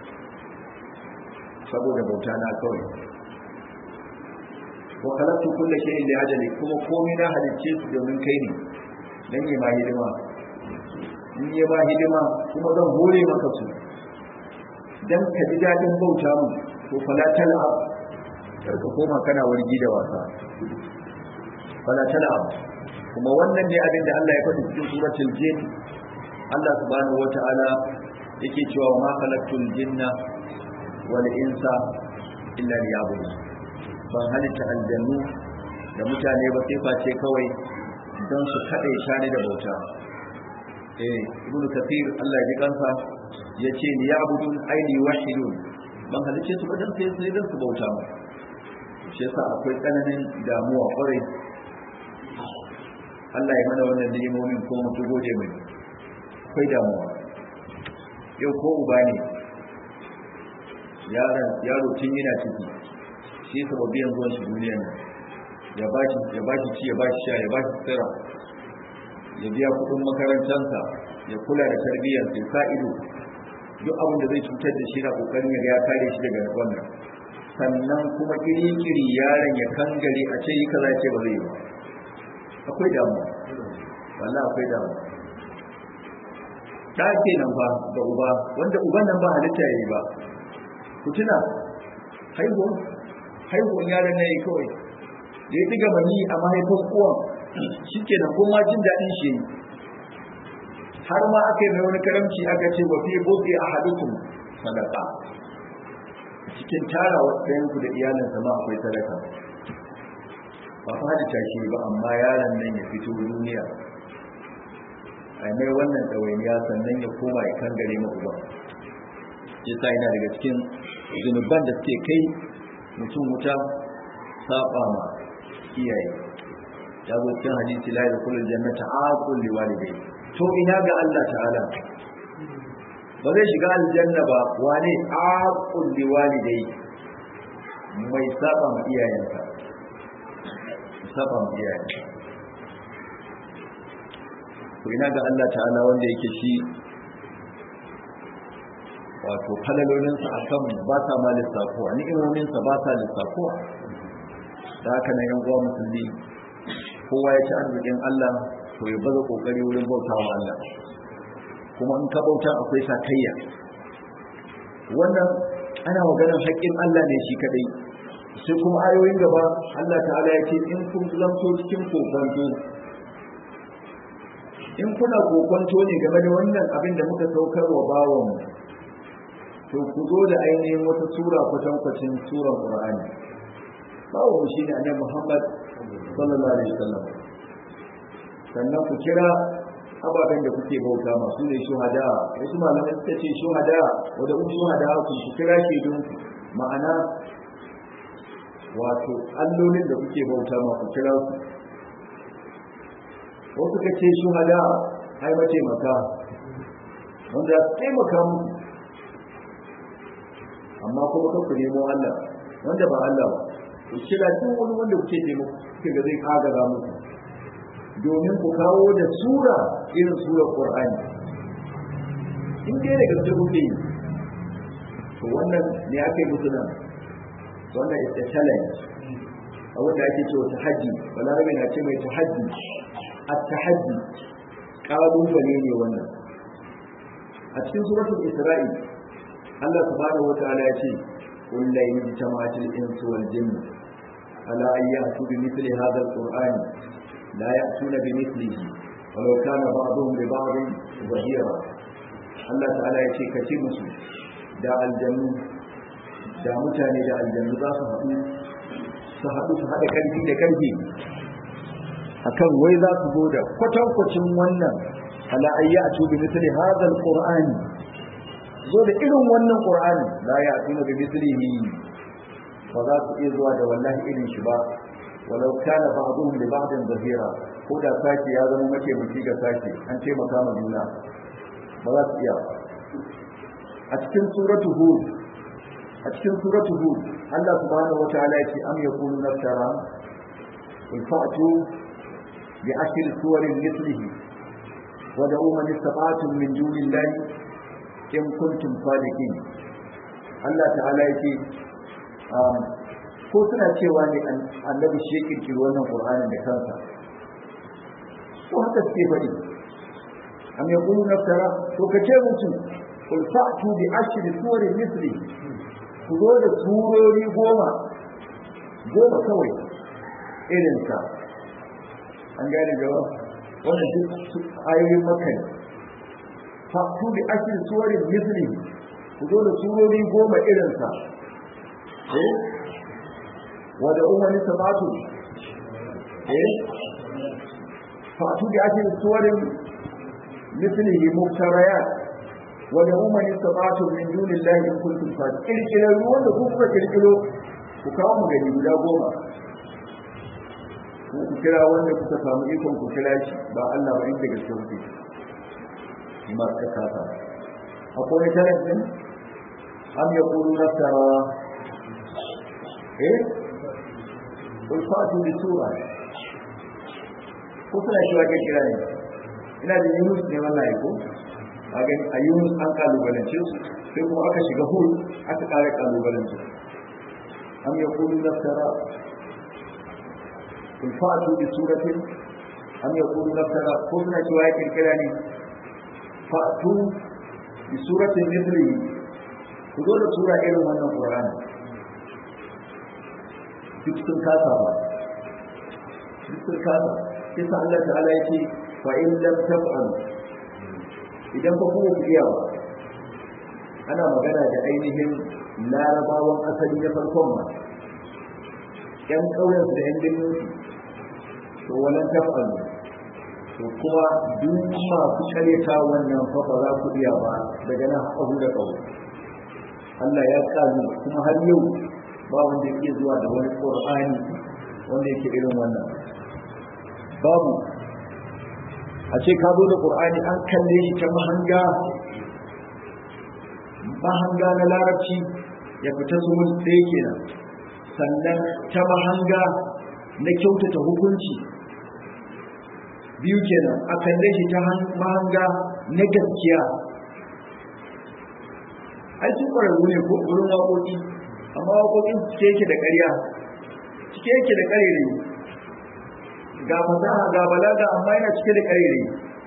[SPEAKER 1] saboda bauta na kawai wa khalaqtu kulla shay'in li ajali kuma komai na halice su domin kai ne dan yi ma hidima in yi ma hidima kuma zan hore maka su dan ka ji dadin bauta mu to fala tal'ab karka koma kana wargi da wasa fala tal'ab kuma wannan ne abin da Allah ya faɗi cikin suratul jin Allah subhanahu wata'ala yake cewa ma khalaqtul jinna wal insa illa liya'budun ban halitta aljannu da mutane ba sai face kawai don su kaɗai shani da bauta eh ibnu kathir Allah ya ji kansa yace liya'budun ay liwahidun ban halice su ba dan sai sai dan su bauta mu shi yasa akwai tsananin damuwa kwarai Allah ya mana wannan ni'imomin ko mu gode mai akwai damuwa yau ko uba ne yaron yaro tun yana ciki shi sababiyan zuwan shi duniya ne ya bashi ya bashi ci ya bashi sha ya bashi tsira ya biya kudin makarantarsa ya kula da tarbiyyar sai sa ido duk abin da zai cutar da shi na kokarin ya ga ya kare shi daga wannan sannan kuma kiri-kiri yaron ya kangare a ce yi kaza ce ba zai yi ba akwai damuwa wallah akwai damuwa da ke nan ba ga uba wanda uban nan ba halitta ya yi ba ku tuna haihuwan haihuwan yaron na yi kawai da ya ɗiga mani a mahaifin uwan shi ke nan kuma jin daɗin shi yi har ma aka yi mai wani karamci aka ce wa fi bobe a hadukun sadaka cikin tarawa ɗayanku da iyalinsa ma akwai sadaka ba fa halitta shi ba amma yaron nan ya fito duniya a mai wannan ɗawainiya sannan ya koma ya kan gare maku ba ya sa yana daga cikin zunuban da suke kai mutum wuta saba ma iyaye ya zo cikin hadisi la yadkhulul jannata aqul liwalidayhi to ina ga Allah ta'ala ba zai shiga aljanna ba wane aqul liwalidayhi mai saba ma iyayensa saba ma iyayensa to ina ga Allah ta'ala wanda yake shi wato falalolinsa a kan ba sa ma lissafuwa ni'imominsa ba sa lissafuwa da haka na yan uwa musulmi kowa ya ci arzikin Allah to ya baza kokari wurin bauta wa Allah kuma in ka bauta akwai sakayya wannan ana maganar haƙƙin Allah ne shi kadai sai kuma ayoyin gaba Allah ta'ala ya ce in kun zanto cikin kokonto in kuna kokonto ne game da wannan abin da muka saukar wa bawanmu to ku zo da ainihin wata sura kwatankwacin suran Qur'ani bawanmu shi ne annabi Muhammad sallallahu alaihi wasallam sannan ku kira ababen da kuke bauta masu ne shuhada wasu malamai suka ce shuhada wanda ku shuhada ku ku kira shi don ma'ana wato allolin da kuke bauta ma ku kira su wasu ka ce shuhada ai mace maka wanda su taimaka mu amma kuma kan ku nemo Allah wanda ba Allah ba ku kira duk wani wanda kuke taimako kuke ga zai kagaza muku domin ku kawo da sura irin surar Qur'ani in dai da gaske kuke yi to wannan ne aka yi musu nan wannan is a challenge a wanda ake cewa tahaddi balarabe na ce mai tahaddi at-tahaddi kalubale ne wannan a cikin suratul isra'i Allah subhanahu wa ta'ala ya ce qul la yajtama'atil insu wal jinni ala an ya'tu bi mithli hadha al-qur'an la ya'tuna bi mithlihi walau kana ba'dhum li ba'dhin zahira Allah ta'ala ya ce kace musu da aljannu da mutane da aljannu za su haɗu su haɗu su haɗa ƙarfi da ƙarfi akan wai za su zo da kwatankwacin wannan ala ayya a tubi misali hadal qur'ani zo da irin wannan qur'ani la ya tuna bi mislihi ba za su iya zuwa da wallahi irin shi ba walau kana ba'dhum li ba'din zahira ko da sake ya zama make miki ga sake an taimaka ma juna ba za su iya a cikin suratu hud
[SPEAKER 3] a cikin suratu hud Allah subhanahu wataala yake am yaqulu naftara qul fa'tu bi ashri suwarin mithlihi wa da'u man istata'tum min dunillahi in kuntum sadiqin Allah ta'ala yake ko suna cewa ne annabi shi ya kirkiri wannan qur'anin da kansa ko haka suke faɗi am yaqulu naftara to kace mutum qul fa'tu bi ashri suwarin mithlihi ku zo da surori goma goma kawai irinsa an gane gaba wannan duk ayoyin maka ne fatu bi ashir suwarin misli ku zo da surori goma irinsa eh wada umarni sabatu eh fatu bi ashir suwarin misli muftarayat wani umani sabatu min dunillahi in kuntum sadiqin kirkirar ruwan da kuka kirkiro ku kawo mu gani guda goma ku kira wanda kuka samu ikon ku kira shi ba Allah ba inda gaske kuke shi ma ka kasa akwai wani talabin am ya kulu naftara eh kul fatu bi sura ko suna shi wa kira ne ina da yunus ne wallahi ko a gani a yunus an kalubalance su sai kuma aka shiga hul aka kare kalubalance am ya kulu naftara kun fa'atu bi suratin am ya kulu naftara ko suna cewa ya kirkira ne fa'atu bi suratin mithli ku zo da sura irin wannan qur'ani duk sun kasa ba duk sun kasa sai sa Allah ta'ala yake fa in lam taf'alu idan ba kuma ku iya ba ana magana da ainihin larabawan asali na farkon ma yan ƙauyen su da yan dinnin to wannan tafalu to kuma duk masu karyata wannan fa ba za ku iya ba daga nan haƙahu da ƙau Allah ya kazu kuma har yau ba wanda yake zuwa da wani ƙur'ani wanda yake irin wannan babu a ce ka zo da ƙur'ani an kalle shi ta mahanga mahanga na larabci ya fita su mun ɗaya kenan sannan ta mahanga na kyautata hukunci biyu kenan a kalle shi ta mahanga na gaskiya ai sun ƙwararru ne ko wurin waƙoƙi amma waƙoƙin cike yake da ƙarya cike yake da ƙarere ga fasaha ga balaga amma yana cike da ƙarere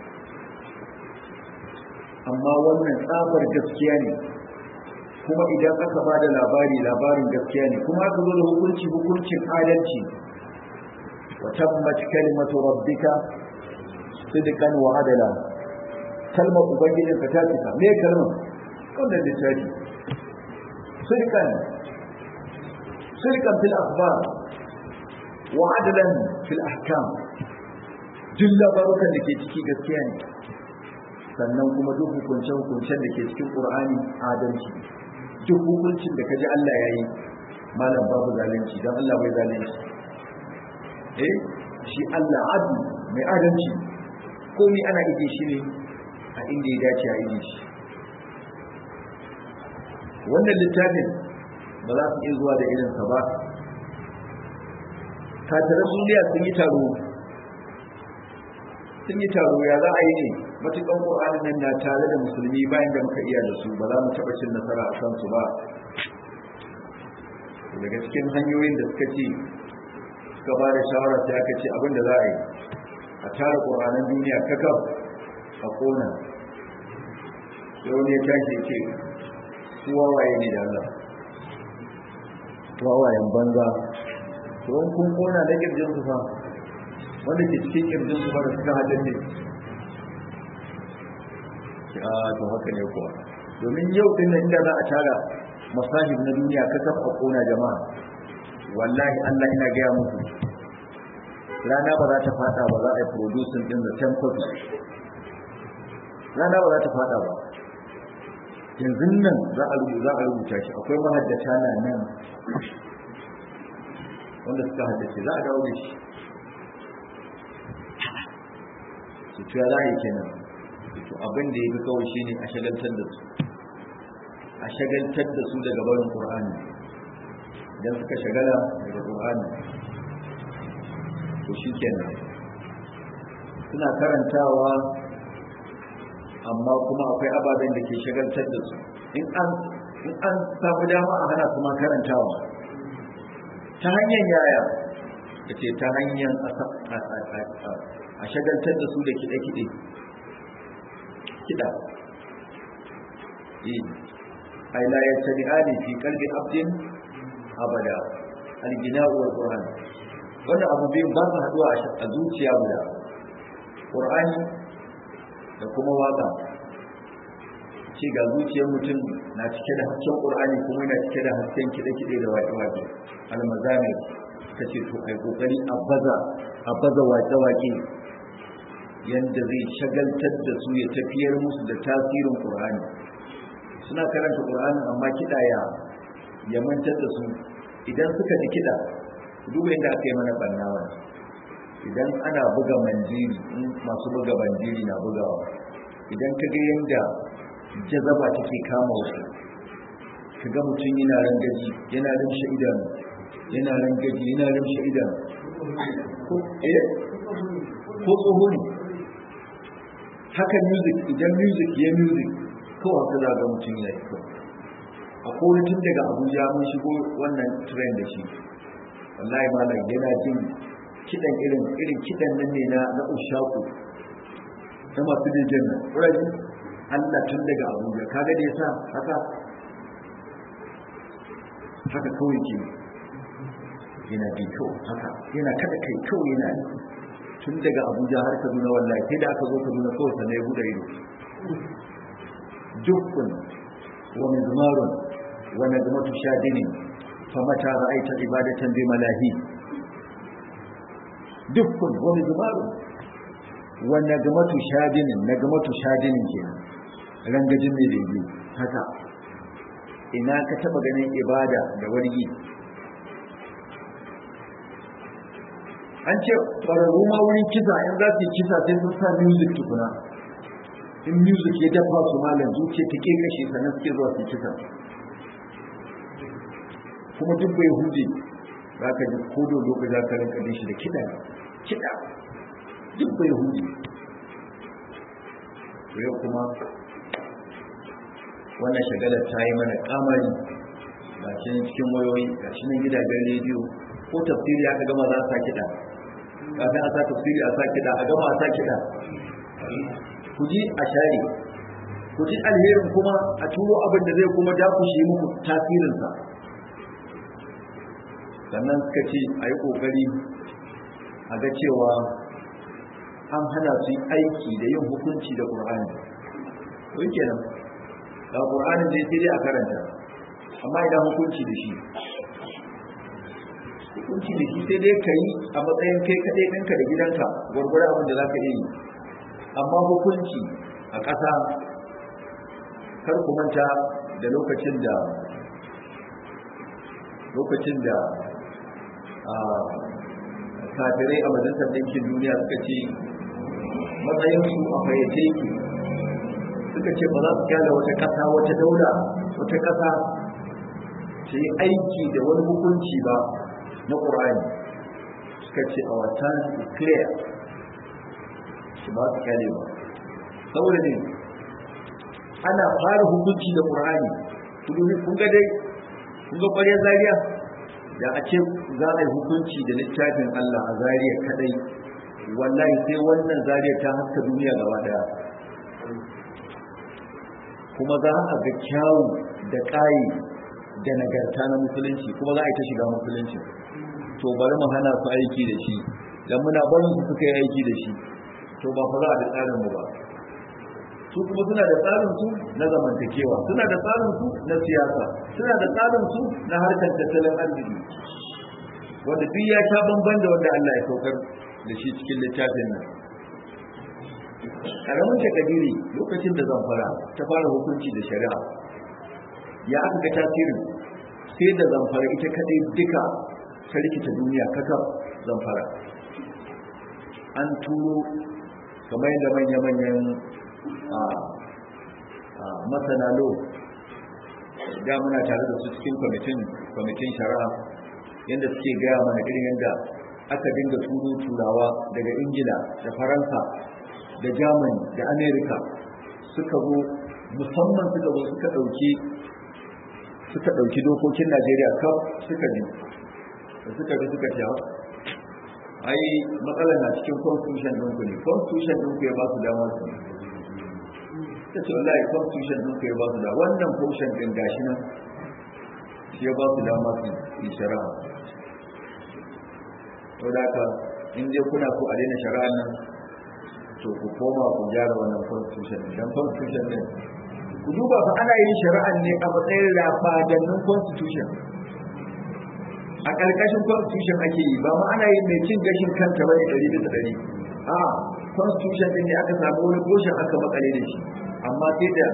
[SPEAKER 3] amma wannan tsabar gaskiya ne kuma idan aka ba da labari labarin gaskiya ne kuma aka zo da hukunci hukuncin adalci wa tabbat kalimatu rabbika sidqan wa adala kalmar ubangijin ka ta cika me kalmar wannan littafi sidqan sidqan fil akhbar wa adalan fil ahkam duk labarukan da ke ciki gaskiya ne sannan kuma duk hukunce-hukuncen da ke cikin ƙur'ani adalci duk hukuncin da kaji Allah ya yi malam babu zalunci don Allah bai zalunci eh shi Allah adu mai adalci komi ana ije shi ne a inda ya dace a ije shi wannan littafin ba za su iya zuwa da irinsa ba katarar duniya sun yi taro sun yi taro ya za a yi ne matukan ƙo'ani nan na tare da musulmi bayan da muka iya da su ba za mu taɓa cin nasara a kansu ba daga cikin hanyoyin da suka ce suka ba da shawara sai aka ce abin da za a yi a tara ƙo'anin duniya kakaf a ƙona sai wani ya tashi ce su wawaye ne da Allah wawayen banza don kun ƙona na ƙirjin su fa wanda ke cikin ƙirjin su fa da suka haddace a to haka ne kuwa domin yau din nan inda za a tara masahib na duniya ka kafa kona jama'a wallahi Allah ina gaya muku rana ba za ta fada ba za a yi producing din the same copy rana ba za ta fada ba yanzu nan za a rubuta za a rubuta shi akwai mahaddata na nan wanda suka haddace za a dawo da shi su tuya za a yi kenan to abin da ya fi kawai shi ne a shagaltar da su a shagaltar da su daga barin qur'ani idan suka shagala daga qur'ani to shikenan suna karantawa amma kuma akwai ababen da ke shagaltar da su in an in an samu dama a hana kuma karantawa ta hanyar yaya da ce ta hanyar a shagaltar da su da kiɗe-kiɗe kiɗa ai la ya tabi ali fi kalbi abdin abada algina wa qur'an wannan abu biyun ba su haɗuwa a zuciya guda qur'ani da kuma waka ce ga zuciyar mutum na cike da hasken qur'ani kuma yana cike da hasken kiɗe-kiɗe da waƙe-waƙe almazamir ta ce to ai kokari a baza a baza waƙe-waƙe yanda zai shagaltar da su ya tafiyar musu da tasirin qur'ani suna karanta qur'ani amma kiɗa ya ya mantar da su idan suka ji kiɗa duba inda aka yi mana bannawa idan ana buga manjiri masu buga manjiri na bugawa idan ka ga yanda jazaba take kama wasu ka ga mutum yana rangaji yana rimshe idanu yana rangaji yana rimshe idanu ko eh ko tsoho ne haka music idan music ya music kawai haka za ga mutum ya yi a kone tun daga abuja mun shigo wannan trend da shi wallahi malam yana jin kidan irin irin kidan nan ne na na ushaku ta masu dijin nan ƙuraji Allah tun daga abuja kaga da yasa haka haka kawai ke yana bi kawai haka yana kada kai kawai yana tun daga abuja har kaduna wallahi sai da aka zo kaduna kawai sannan ya buɗe ido dukkan wa mizmarun wa najmatu shadinin famata ra'aita ibadatan bi malahi dukkan wa mizmarun wa najmatu shadinin najmatu shadinin kenan rangajin mai daidai haka ina ka taba ganin ibada da wargi an ce ƙwararru ma wurin kisa in za su yi kisa sai sun sa music tukuna in music ya dafa su malam zuciya ta ke kashe sannan suke zuwa su kisa kuma duk bai huje za ka ji kodo lokaci za ka rinka shi da kiɗa kiɗa duk bai huje yau kuma wannan shagalar ta yi mana kamari ga shi cikin wayoyi ga shi nan gidajen rediyo ko tafsiri aka gama za a sa kiɗa kafin a sa tafsiri a sa kiɗa a gama a sa kiɗa ku ji a share ku ji alherin kuma a turo abin da zai kuma dakushe muku tasirinsa sannan suka ce a yi ƙoƙari a ga cewa an hana su aiki da yin hukunci da ƙur'ani wai kenan ga ƙur'anin da ya sai dai a karanta amma idan hukunci da shi hukunci da shi sai dai ka yi a matsayin kai kaɗai ɗinka da gidanka gwargwara abin da za ka iya yi amma hukunci a ƙasa kar ku manta da lokacin da lokacin da kafirai a majalisar ɗinkin duniya suka ce matsayinsu a fayyace yake suka ce ba za su kyala wata ƙasa wata daula wata ƙasa ta yi aiki da wani hukunci ba na ƙur'ani suka ce a watan clear su ba su kyale ba saboda ne ana fara hukunci da ƙur'ani kun ga dai kun ga ƙwaryar zariya da a ce za a yi hukunci da littafin Allah a zariya kadai wallahi sai wannan zariya ta haska duniya gaba daya kuma za a ga kyawu da ƙayi da nagarta na musulunci kuma za a yi ta shiga musulunci to bari mu hana su aiki da shi dan muna barin su suka yi aiki da shi to ba fa za a da tsarin mu ba su kuma suna da tsarin su na zamantakewa suna da tsarin su na siyasa suna da tsarin su na harkar tattalin arziki wanda duk ya sha bamban da wanda Allah ya saukar da shi cikin littafin nan karamin takadiri lokacin da zamfara ta fara hukunci da shari'a ya aka ga tasirin sai da zamfara ita kadai duka ta rikita duniya kaka zamfara an turo kamar yadda manya-manyan masana lo da muna tare da su cikin kwamitin kwamitin shari'a yadda suke gaya mana irin yadda aka dinga turo turawa daga ingila da faransa da germany da america suka zo musamman suka zo suka ɗauki suka ɗauki dokokin najeriya kaf suka bi da suka bi suka ce ai matsalar na cikin constitution ɗinku ne constitution ɗinku ya ba su dama su ta ce wallahi constitution ɗinku ya ba su dama wannan portion ɗin gashi nan shi ya ba su dama su yi shari'a to da haka in dai kuna so a daina shari'a nan to ku koma ku gyara wannan constitution dan constitution ne ku duba fa ana yin shari'an ne a matsayin rafadannin constitution a ƙarƙashin constitution ake yi ba ma ana yin mai cin gashin kanta bane ɗari bisa ɗari a constitution ɗin ne aka samu wani portion aka makale da shi amma sai da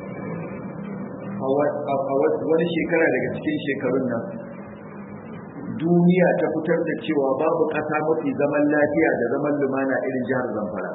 [SPEAKER 3] a wani shekara daga cikin shekarun nan duniya ta fitar da cewa babu ƙasa mafi zaman lafiya da zaman lumana irin jihar zamfara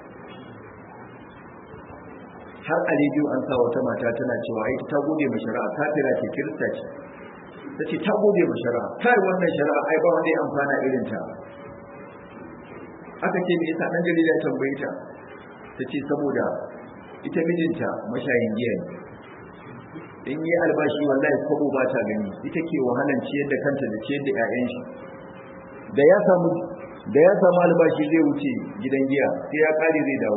[SPEAKER 3] har a rediyo an sa wata mata tana cewa ita ta gode ma shari'a kafira ce kirista ce ta ce ta gode ma shari'a kai wannan shari'a ai ba wanda ya amfana irin ta aka ce me yasa dan jarida ya tambaye ta ta ce saboda ita mijinta mashayin giya ne in yi albashi wallahi kwabo ba ta gani ita ke wahalan ciyar da kanta da ciyar da 'ya'yan shi da ya samu da ya samu albashi zai wuce gidan giya sai ya kare zai dawo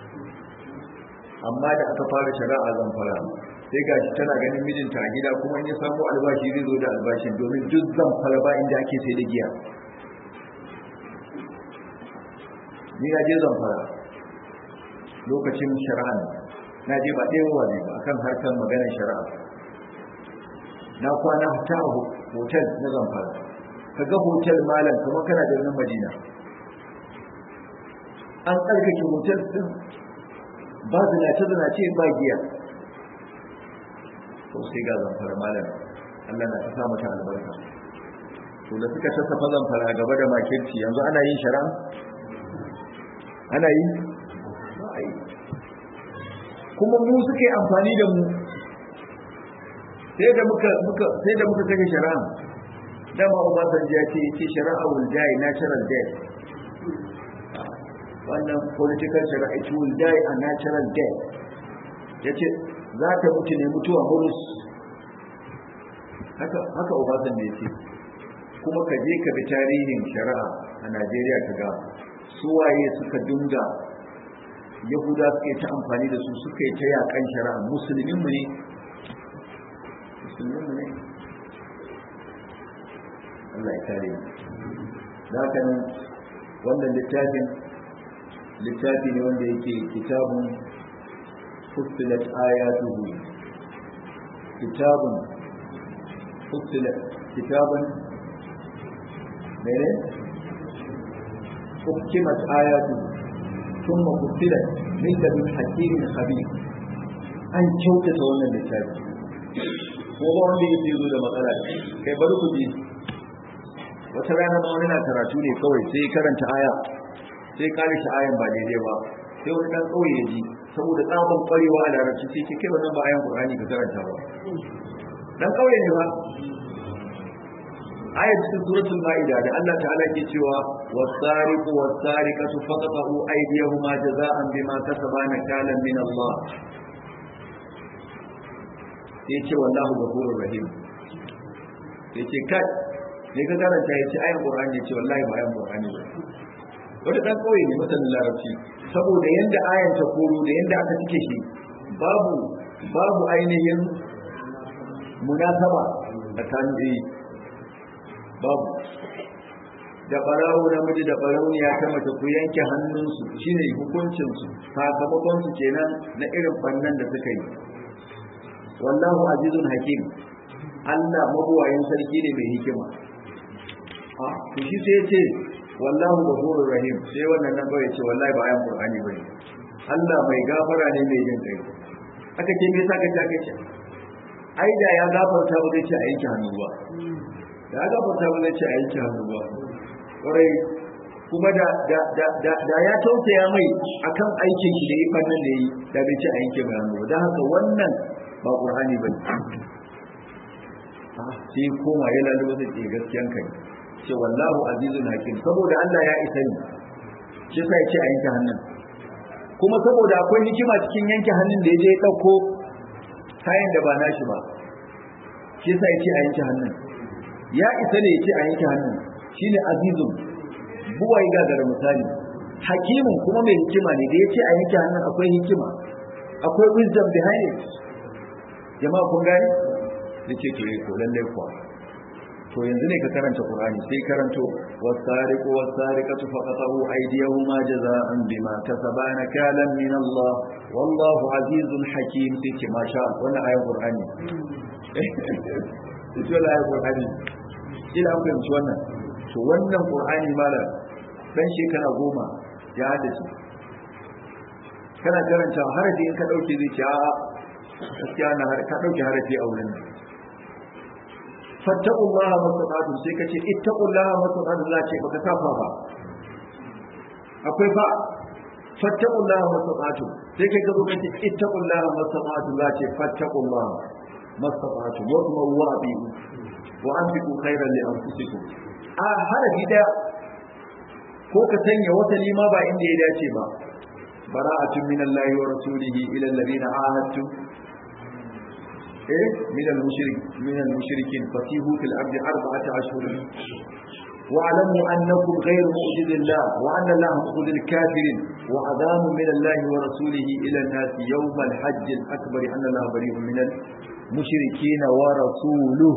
[SPEAKER 3] amma da aka fara shari'a zamfara sai gashi tana ganin mijinta a gida kuma in ya samu albashi zai zo da albashin domin duk zamfara ba inda ake sai da giya ni na je zamfara lokacin shari'a na je ba ɗaya wa ba akan harkar maganar shari'a na kwana ta a hotel na zamfara ka ga hotel malam kuma kana da nan madina an tsarkake hotel din ba zinace zinace ba giya to sai ga zamfara malam Allah na ta sa mata albarka to da suka tattafa zamfara gaba da makirci yanzu ana yin shari'a ana yi ba a yi kuma mu suke amfani da mu sai da muka muka sai da muka kashe shari'a dama Obasanjo ya ce yace shari'a will die natural death wannan political shari'a it will die a natural death yace za ta mutu ne mutuwa murus haka haka Obasanjo ya ce kuma ka je ka bi tarihin shari'a a Najeriya ka ga suwaye suka dinga yahuda suka yi ta amfani da su suka yi ta yakan shari'a musulminmu ne musulminmu ne Allah ya kare mu da kan wannan littafin littafi ne wanda yake kitabun fussilat ayatuhu kitabun fussilat kitabun mene hukimat ayatuhu ثم فصلت من لدن حكيم خبير an kyautata wannan littafi ko ba wanda yake zo da matsala kai bari ku ji wata rana ma wani na karatu ne kawai sai karanta aya sai kare shi ayan ba daidai ba sai wani dan kauye ya ji saboda tsaban kwarewa a larabci sai ke kai wannan ba ayan qur'ani ka karanta ba dan kauye ne ba ayat cikin suratul ma'ida da Allah ta'ala ke cewa was-sariqu was-sariqatu faqatu aydiyahuma jazaa'an bima kasaba nakalan min Allah sai ce wallahu ghafurur rahim sai ce kai ne ka karanta yace ayan qur'ani yace wallahi ba ayan qur'ani ba wanda dan kauye ne masanin larabci saboda yanda ayan ta koro da yanda aka cike shi babu babu ainihin munasaba tsakanin babu da barawo namiji da barauniya ta mace ku yanke hannunsu shine hukuncinsu sakamakonsu kenan na irin bannan da suka yi wallahu azizun hakim Allah mabuwayin sarki ne mai hikima a to shi sai ce wallahu ghafurur rahim sai wannan nan kawai ce wallahi ba ayan qur'ani bane Allah mai gafara ne mai jin kai aka ce me yasa ka ta kace ai da ya gafarta ba zai ce a yanke hannu ba da ya gafarta ba zai ce a yanke hannu ba kwarai kuma da da da da da ya tausaya mai akan aikin shi da yi fannin da yi da bai ce a yanke mai hannu da haka wannan ba qur'ani bane sai koma ya lalubo da ke gaskiyan kai ce wallahu azizun hakim saboda Allah ya isa ni shi sai ce a yanke hannun kuma saboda akwai hikima cikin yanke hannun da ya je ya dauko kayan da ba nashi ba shi sai ce a yanke hannun ya isa ne ya ce a yanke hannun shine azizun buwai gagara misali hakimin kuma mai hikima ne da ya ce a yanke hannun akwai hikima akwai wisdom behind it jama'a kun gani da ce to ko lallai kuwa to yanzu ne ka karanta qur'ani sai karanto wasariqu wasariqatu faqatu aydiyahuma jazaa'an bima kasaba nakalan min Allah wallahu azizun hakim sai ce masha Allah wannan ayat qur'ani ita la ayat qur'ani ila an fahimci wannan to wannan qur'ani malam dan shekara goma ya haddace kana karanta harafi in ka dauke zai ce a'a gaskiya na ka dauke harafi a wurin fattaqullaha mastata'tum sai kace ittaqullaha mastata'tum la ce baka safa ba akwai fa fattaqullaha mastata'tum sai kai ka zo kace ittaqullaha mastata'tum la ce fattaqullaha mastata'tum wa kuma wabi wa anfiqu khairan li anfusikum a harafi daya ko ka sanya wata lima ba inda ya dace ba bara'atun minallahi wa rasulihi ila alladhina ahadtum من المشرك من المشركين فسيحوا في الأرض أربعة أشهر واعلموا أنكم غير معجز الله وأن الله مخذ الكافرين وعذاب من الله ورسوله إلى الناس يوم الحج الأكبر أن الله بريء من المشركين ورسوله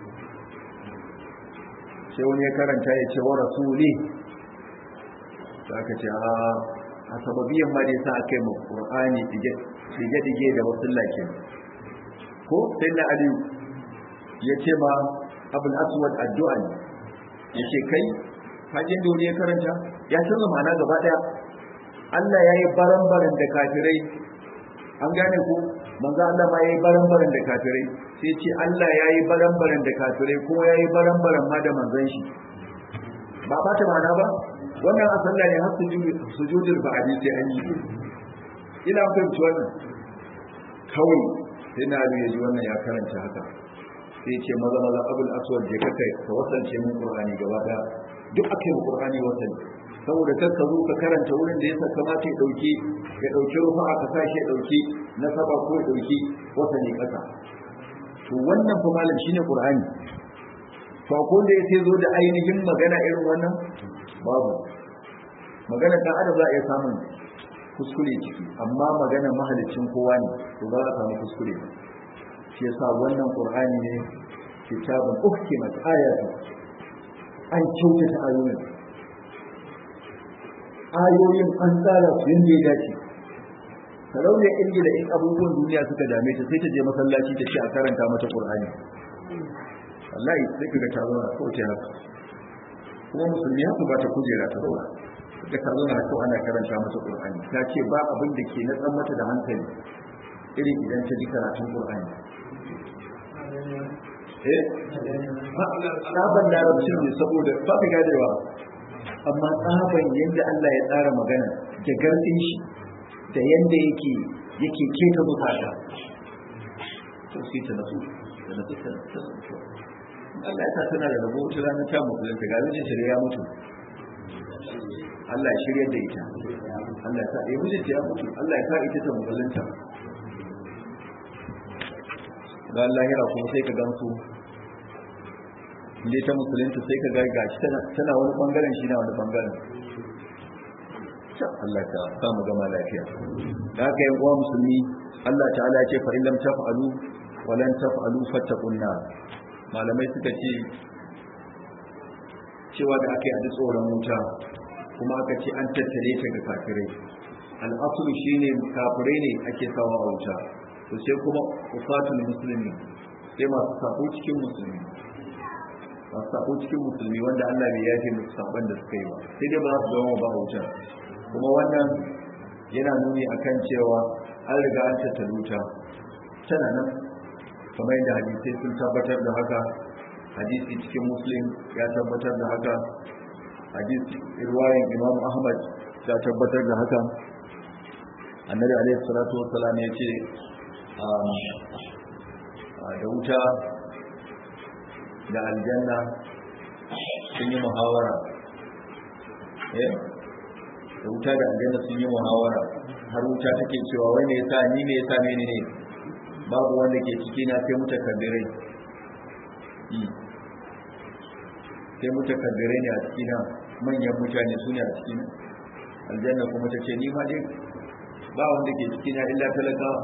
[SPEAKER 3] sai wani ya karanta ya ce wa rasuli da aka ce a sababiyan ma da ya sa aka yi mu ƙur'ani dige-dige da wasu lakin ko sai na aliyu ya ce ma abul aswad addu'a ne ya ce kai hajjin da wani ya karanta ya canza ma'ana gaba daya Allah ya yi baran-baran da kafirai an gane ku manzo Allah ma ya yi baran-baran da kafirai sai ce Allah ya yi baran-baran da kafirai kuma ya yi baran-baran ma da manzon shi ba ba ta ma'ana ba wannan a sallah ne har sujudul ba'adi sai an yi ina fahimci wannan kawai sai na ya ji wannan ya karanta haka sai ce maza maza abul aswad je kaka ka wasance min qur'ani gaba da duk aka yi qur'ani wasan saboda kar ka zo ka karanta wurin da ya saka kamata ya dauki ya dauki rufa aka sashi ya dauki na saba ko ya dauki wasani kasa to wannan fa malam shine qur'ani to ko da ya zo da ainihin magana irin wannan babu magana dan adam za a iya samun kuskure ciki amma magana mahalicin kowa ne to ba za a samu kuskure ba shi yasa wannan qur'ani ne kitabun uhkimat ayatu an kyautata ayoyin ayoyin an tsara su yadda ya dace sarauniya ingila in abubuwan duniya suka dame ta sai ta je masallaci ta ce a karanta mata qur'ani wallahi sai kaga ta zauna ko ta haka kuma musulmi haka ba ta kujera ta zauna da ka zauna haka ana karanta mata qur'ani ta ce ba abin da ke na tsan mata da hankali irin idan ta ji karatun qur'ani eh tsaban larabcin ne saboda ba ka gadewa amma tsaban yadda Allah ya tsara magana da gardin shi da yadda yake yake keta bukata to sai ta nasu da nasu ta nasu Allah ya sa tana da rabo wata ranar ta musulunta ga mijin ta da ya mutu Allah ya shirya da ita Allah ya sa ya mijin ta ya mutu Allah ya sa ita ta musulunta ga lahira kuma sai ka gamsu inda ta musulunta sai ka ga gashi tana wani bangaren shi na wani bangaren Allah ta samu gama lafiya da haka yan uwa musulmi Allah ta'ala ya ce fa in lam taf'alu wa lan taf'alu fattaqun nar malamai suka ce cewa da aka yi a tsoron wuta kuma aka ce an tattare ta ga kafirai al'asulu shine kafirai ne ake sawa a wuta to sai kuma ufatul musulmi sai masu sako cikin musulmi masu sako cikin musulmi wanda Allah bai yafe musu sabon da suka yi ba sai dai ba za su zama ba wuta kuma wannan yana nuni akan cewa an riga an tattala wuta tana nan kamar yadda hadisai sun tabbatar da haka hadisi cikin muslim ya tabbatar da haka hadisi irwayin imam ahmad ya tabbatar da haka annabi alaihi salatu wassalam ya ce da wuta
[SPEAKER 1] da aljanna sun yi muhawara eh da wuta da aljanna sun yi muhawara har wuta take cewa wai me yasa ni me yasa mene ne babu wanda ke ciki na sai mutakabbirai sai mutakabbirai ne a ciki na manyan mutane su ne a ciki na aljanna kuma ta ce ni ma dai ba wanda ke ciki na illa talakawa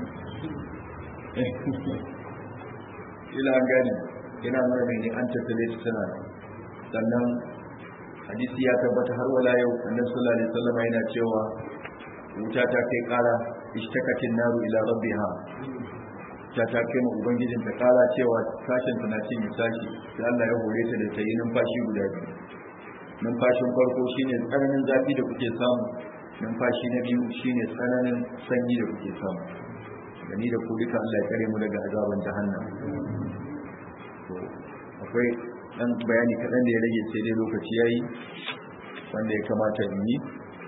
[SPEAKER 1] ila gani yana nuna mai ne an tattale su tana sannan hadisi ya tabbata har wala yau annabi sallallahu alaihi wasallam yana cewa wuta ta kai kara ishtakatin naru ila rabbiha ta ta kai ma ubangijin ta kara cewa sashen tana cin sashi sai Allah ya hore ta da ta yi numfashi guda biyu numfashin farko shine tsananin zafi da kuke samu numfashi na biyu shine tsananin sanyi da kuke samu da ni da ku duka Allah ya kare mu daga azaban jahannam to akwai dan bayani kaɗan da ya rage sai dai lokaci yayi wanda ya kamata in yi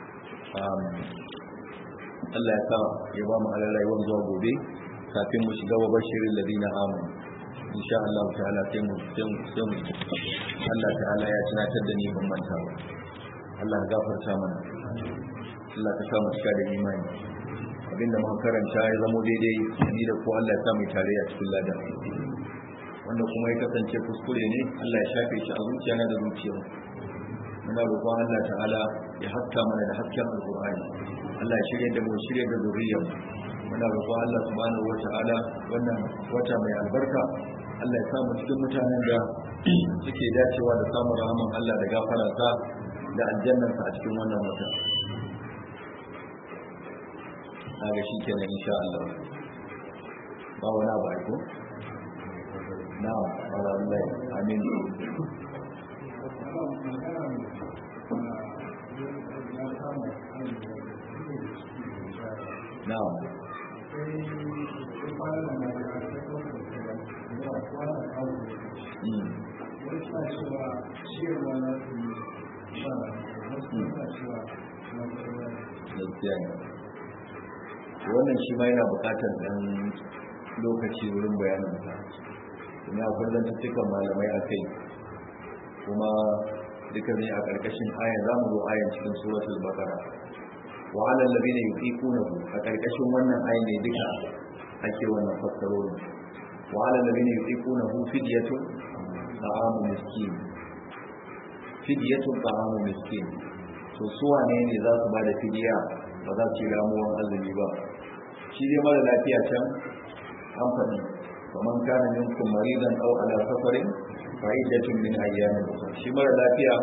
[SPEAKER 1] Allah ya sa ya ba mu alalaiwar zuwa gobe kafin mu shiga wa bashirin ladina amanu insha Allah ta'ala sai mu sai mu Allah ta'ala ya tunatar da ni ban manta ba Allah ya gafarta mana Allah ka sa mu cika da imani abinda muka karanta ya zamo daidai ni da ko Allah ya sa mu tare a cikin ladan wanda kuma ya kasance kuskure ne Allah ya shafe shi a zuciya na da zuciya muna roƙon Allah ta'ala ya haska mana da hasken alƙur'ani Allah ya shirya da mu shirya da zuriyar muna roƙon Allah subhanahu wata'ala wannan wata mai albarka Allah ya samu cikin mutanen da suke dacewa da samun rahaman Allah da gafararsa da aljannansa a cikin wannan wata ga shi kenan insha Allah ba wani abu aiko na'am alhamdulillah amin na'am gaskiya ne wannan shi ma yana bukatar dan lokaci wurin bayanin sa ina kullum cikin malamai a kai kuma duka ne a karkashin aya za mu zo ayan cikin suratul baqara wa ala alladhina yuqiqunahu a karkashin wannan ayan ne duka ake wannan fassarorin wa ala alladhina yuqiqunahu fidyatun ta'amu miskin fidyatun ta'amu miskin to su wane ne za su bada fidiya ba za su yi ramuwan azumi ba shi dai mara lafiya can an faɗi kamar kana minkum maridan aw ala safarin fa iddatun min ayyamin ukhra shi mara lafiya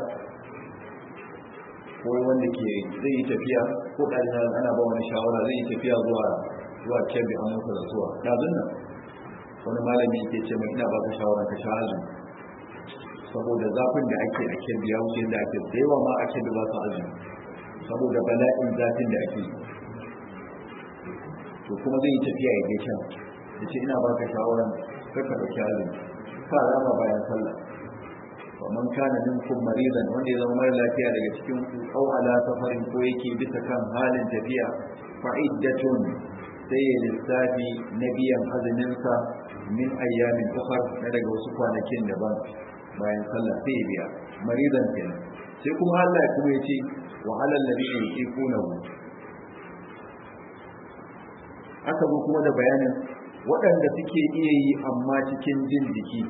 [SPEAKER 1] ko wanda ke zai yi tafiya ko ɗalina ana ba wani shawara zai yi tafiya zuwa zuwa kebbi an mutu da zuwa ɗazun nan wani malami ke ce mai ina ba ka shawara ka sha azumi saboda zafin da ake a kebbi ya wuce da ake da yawa ma a kebbi ba su azumi saboda bala'in zafin da ake to kuma zai yi tafiya ya gaishe da ce ina baka shawaran kaka dauki azumi ka rama bayan sallah wa man kana minkum maridan wanda ya zama mara lafiya daga cikin ku aw ala safarin ko yake bisa kan halin tafiya fa iddatun sai ya lissafi na biyan azumin sa min ayyamin ukhar na daga wasu kwanakin daban bayan sallah sai ya biya maridan kenan sai kuma Allah ya kuma yace wa alal ladina yuqinuhu aka zo kuma da bayanin waɗanda suke iya yi amma cikin jin jiki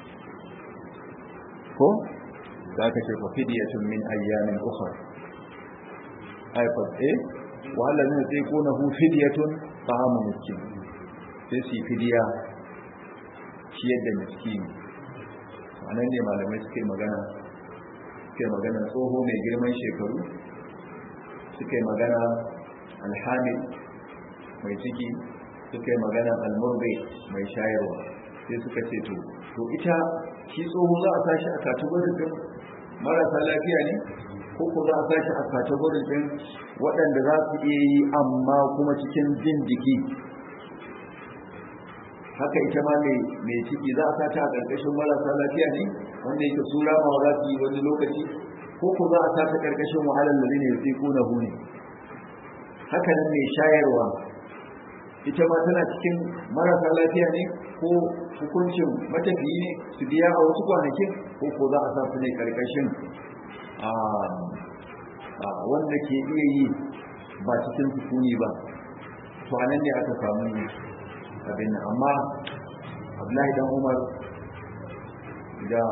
[SPEAKER 1] ko za ka ce fafidiyatun min ayyamin ukhra ay fa eh wa alladhina yaquluhu fidyatun ta'amu miskin sai su fidiya shi yadda miskini anan ne malamai suke magana suke magana tsoho mai girman shekaru suke magana alhamid mai ciki suka yi magana almurbe mai shayarwa sai suka ce to to ita shi tsoho za a sashi a kategorin din marasa lafiya ne ko ko za a sashi a kategorin din waɗanda za su iya yi amma kuma cikin jin jiki haka ita ma mai ciki za a sata a ƙarƙashin marasa lafiya ne wanda yake su ramawa za su yi wani lokaci ko ko za a sata ƙarƙashin wahalar da ne sai ko na hune haka nan mai shayarwa
[SPEAKER 3] ita ma tana cikin marasa lafiya ne ko hukuncin matafiyi ne su biya a wasu kwanakin ko ko za a sa su ne karkashin wanda ke iya yi ba cikin sukuni ba to anan ne aka samu abin nan amma abdullahi dan umar da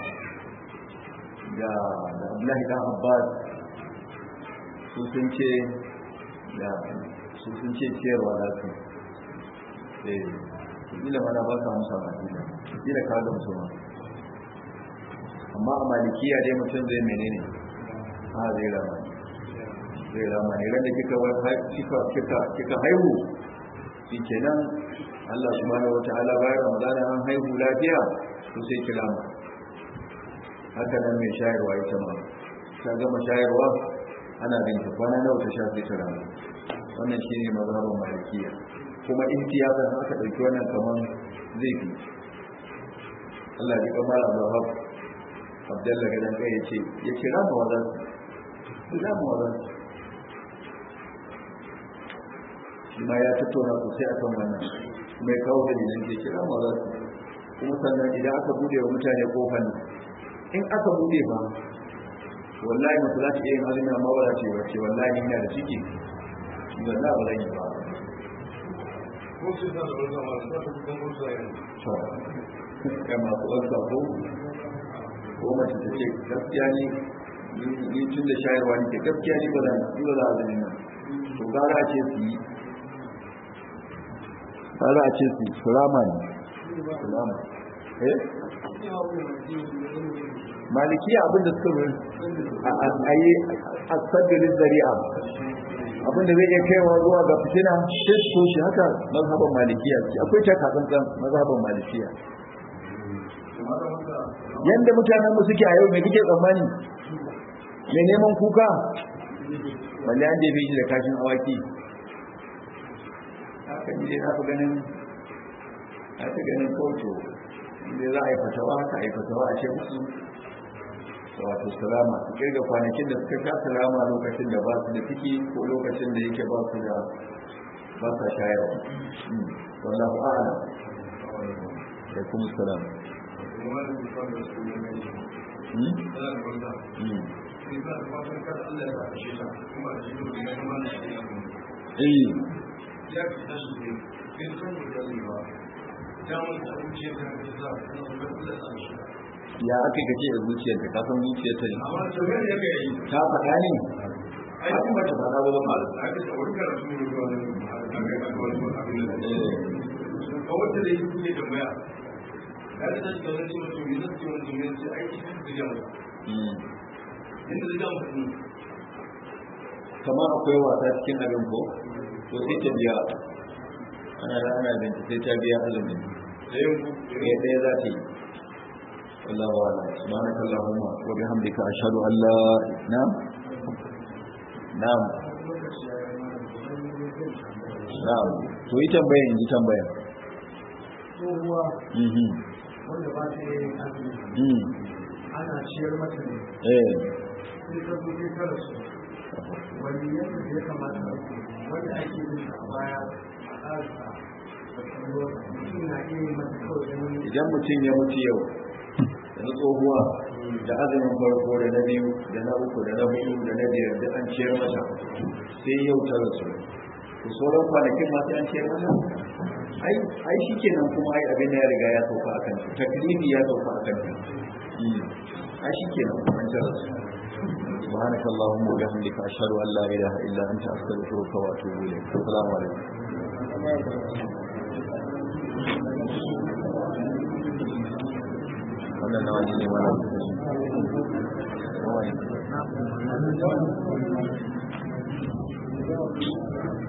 [SPEAKER 3] da abdullahi dan abbas su sun ce da su sun ce ciyarwa za su eh kila mana ba ka musa ba kila kila ka ga musu ma amma a malikiya dai mutum zai menene a zai rama zai rama ne ran da kika kika kika kika haihu shi kenan Allah subhanahu wataala bayan Ramadana an haihu lafiya to sai kira mu haka nan mai shayarwa ita ma ta gama shayarwa ana binta kwana nawa ta shafi ta rana wannan shine mazhabin malikiya kuma ihtiyatan aka dauki wannan kaman zai fi Allah ya kamar Abu Hab Abdullah gadan kai yace ya kira mu wadan kira mu wadan shi ma ya tattauna sosai akan wannan kuma ya kawo dalilan ke kira mu wadan kuma sannan idan aka bude wa mutane kofar nan in aka bude ba wallahi mutu za ta iya yin azumi amma ba za ta yi wacce wallahi ina da ciki wallahi ba zan yi ba ya masu ɗansa ko ko mace ta ce gaskiya ne ni tun da shayarwa ne ke gaskiya ne ba za a za a zane nan to gara a ce su yi gara a ce su yi surama ne surama eh malikiya abinda suka a yi a sabbin zari'a abinda zai iya kaiwa zuwa ga fitina sai su shi haka mazhaban malikiya ce akwai ta katsantsan mazhaban malikiya yanda mutanen mu suke a yau me kike tsammani mai neman kuka balle an jefe shi da kashin awaki haka ni dai na fi ganin na fi ganin kauto inda za a yi fatawa haka a yi fatawa a ce musu wato salama su kirga kwanakin da suka sha salama lokacin da ba su da ciki ko lokacin da yake ba su da ba sa shayarwa wallahu a'ala da kuma salam Eh.
[SPEAKER 2] Ya fi tashi ne, in san da ba, damar da wuce ta fi za a kan shi.
[SPEAKER 3] ya aka gace da zuciyarta ka san zuciyarta ne
[SPEAKER 2] amma to me ne kai
[SPEAKER 3] ta faɗa ne
[SPEAKER 2] ai kuma ta fada ba ba a ga wani karatu ne ko wani a ga ka wani abin da ne ko wanda da yake ke tambaya ya da shi kawai ce mutum ne zai wani ne sai ai shi da jama'a inda da jama'a ne
[SPEAKER 3] kamar akwai wasa cikin abin ko to sai ta biya ana da ana binci sai ta biya azumin
[SPEAKER 2] da yin
[SPEAKER 3] ɗaya ɗaya za ta yi والله أعلم سبحانك اللهم وبحمدك أشهد أن لا نعم نعم نعم to yi tambaya in ji tambaya
[SPEAKER 4] tsohuwa
[SPEAKER 3] mhm
[SPEAKER 4] wanda ba ta yin azumi
[SPEAKER 3] mhm
[SPEAKER 4] ana ciyar mata ne
[SPEAKER 3] eh
[SPEAKER 4] sai ta zo sai ta rasu wani yadda ya kamata a yi wanda ake yin a baya a ƙarsa da kallo mutum na iya yin mata kawai don
[SPEAKER 3] idan mutum ya mutu yau da tsohuwa da azumin farko da na biyu da na uku da na hudu da na biyar da an ciyar mata sai yau ta rasu to sauran kwanakin masu an ciyar mata ai ai shikenan kuma ai abin da ya riga ya sauka a kanta taklifi ya sauka a kanta ai shikenan kuma an ta rasu سبحانك اللهم وبحمدك أشهد أن لا إله إلا أنت أستغفرك وأتوب إليك السلام عليكم wannan nawa ne mana nawa ne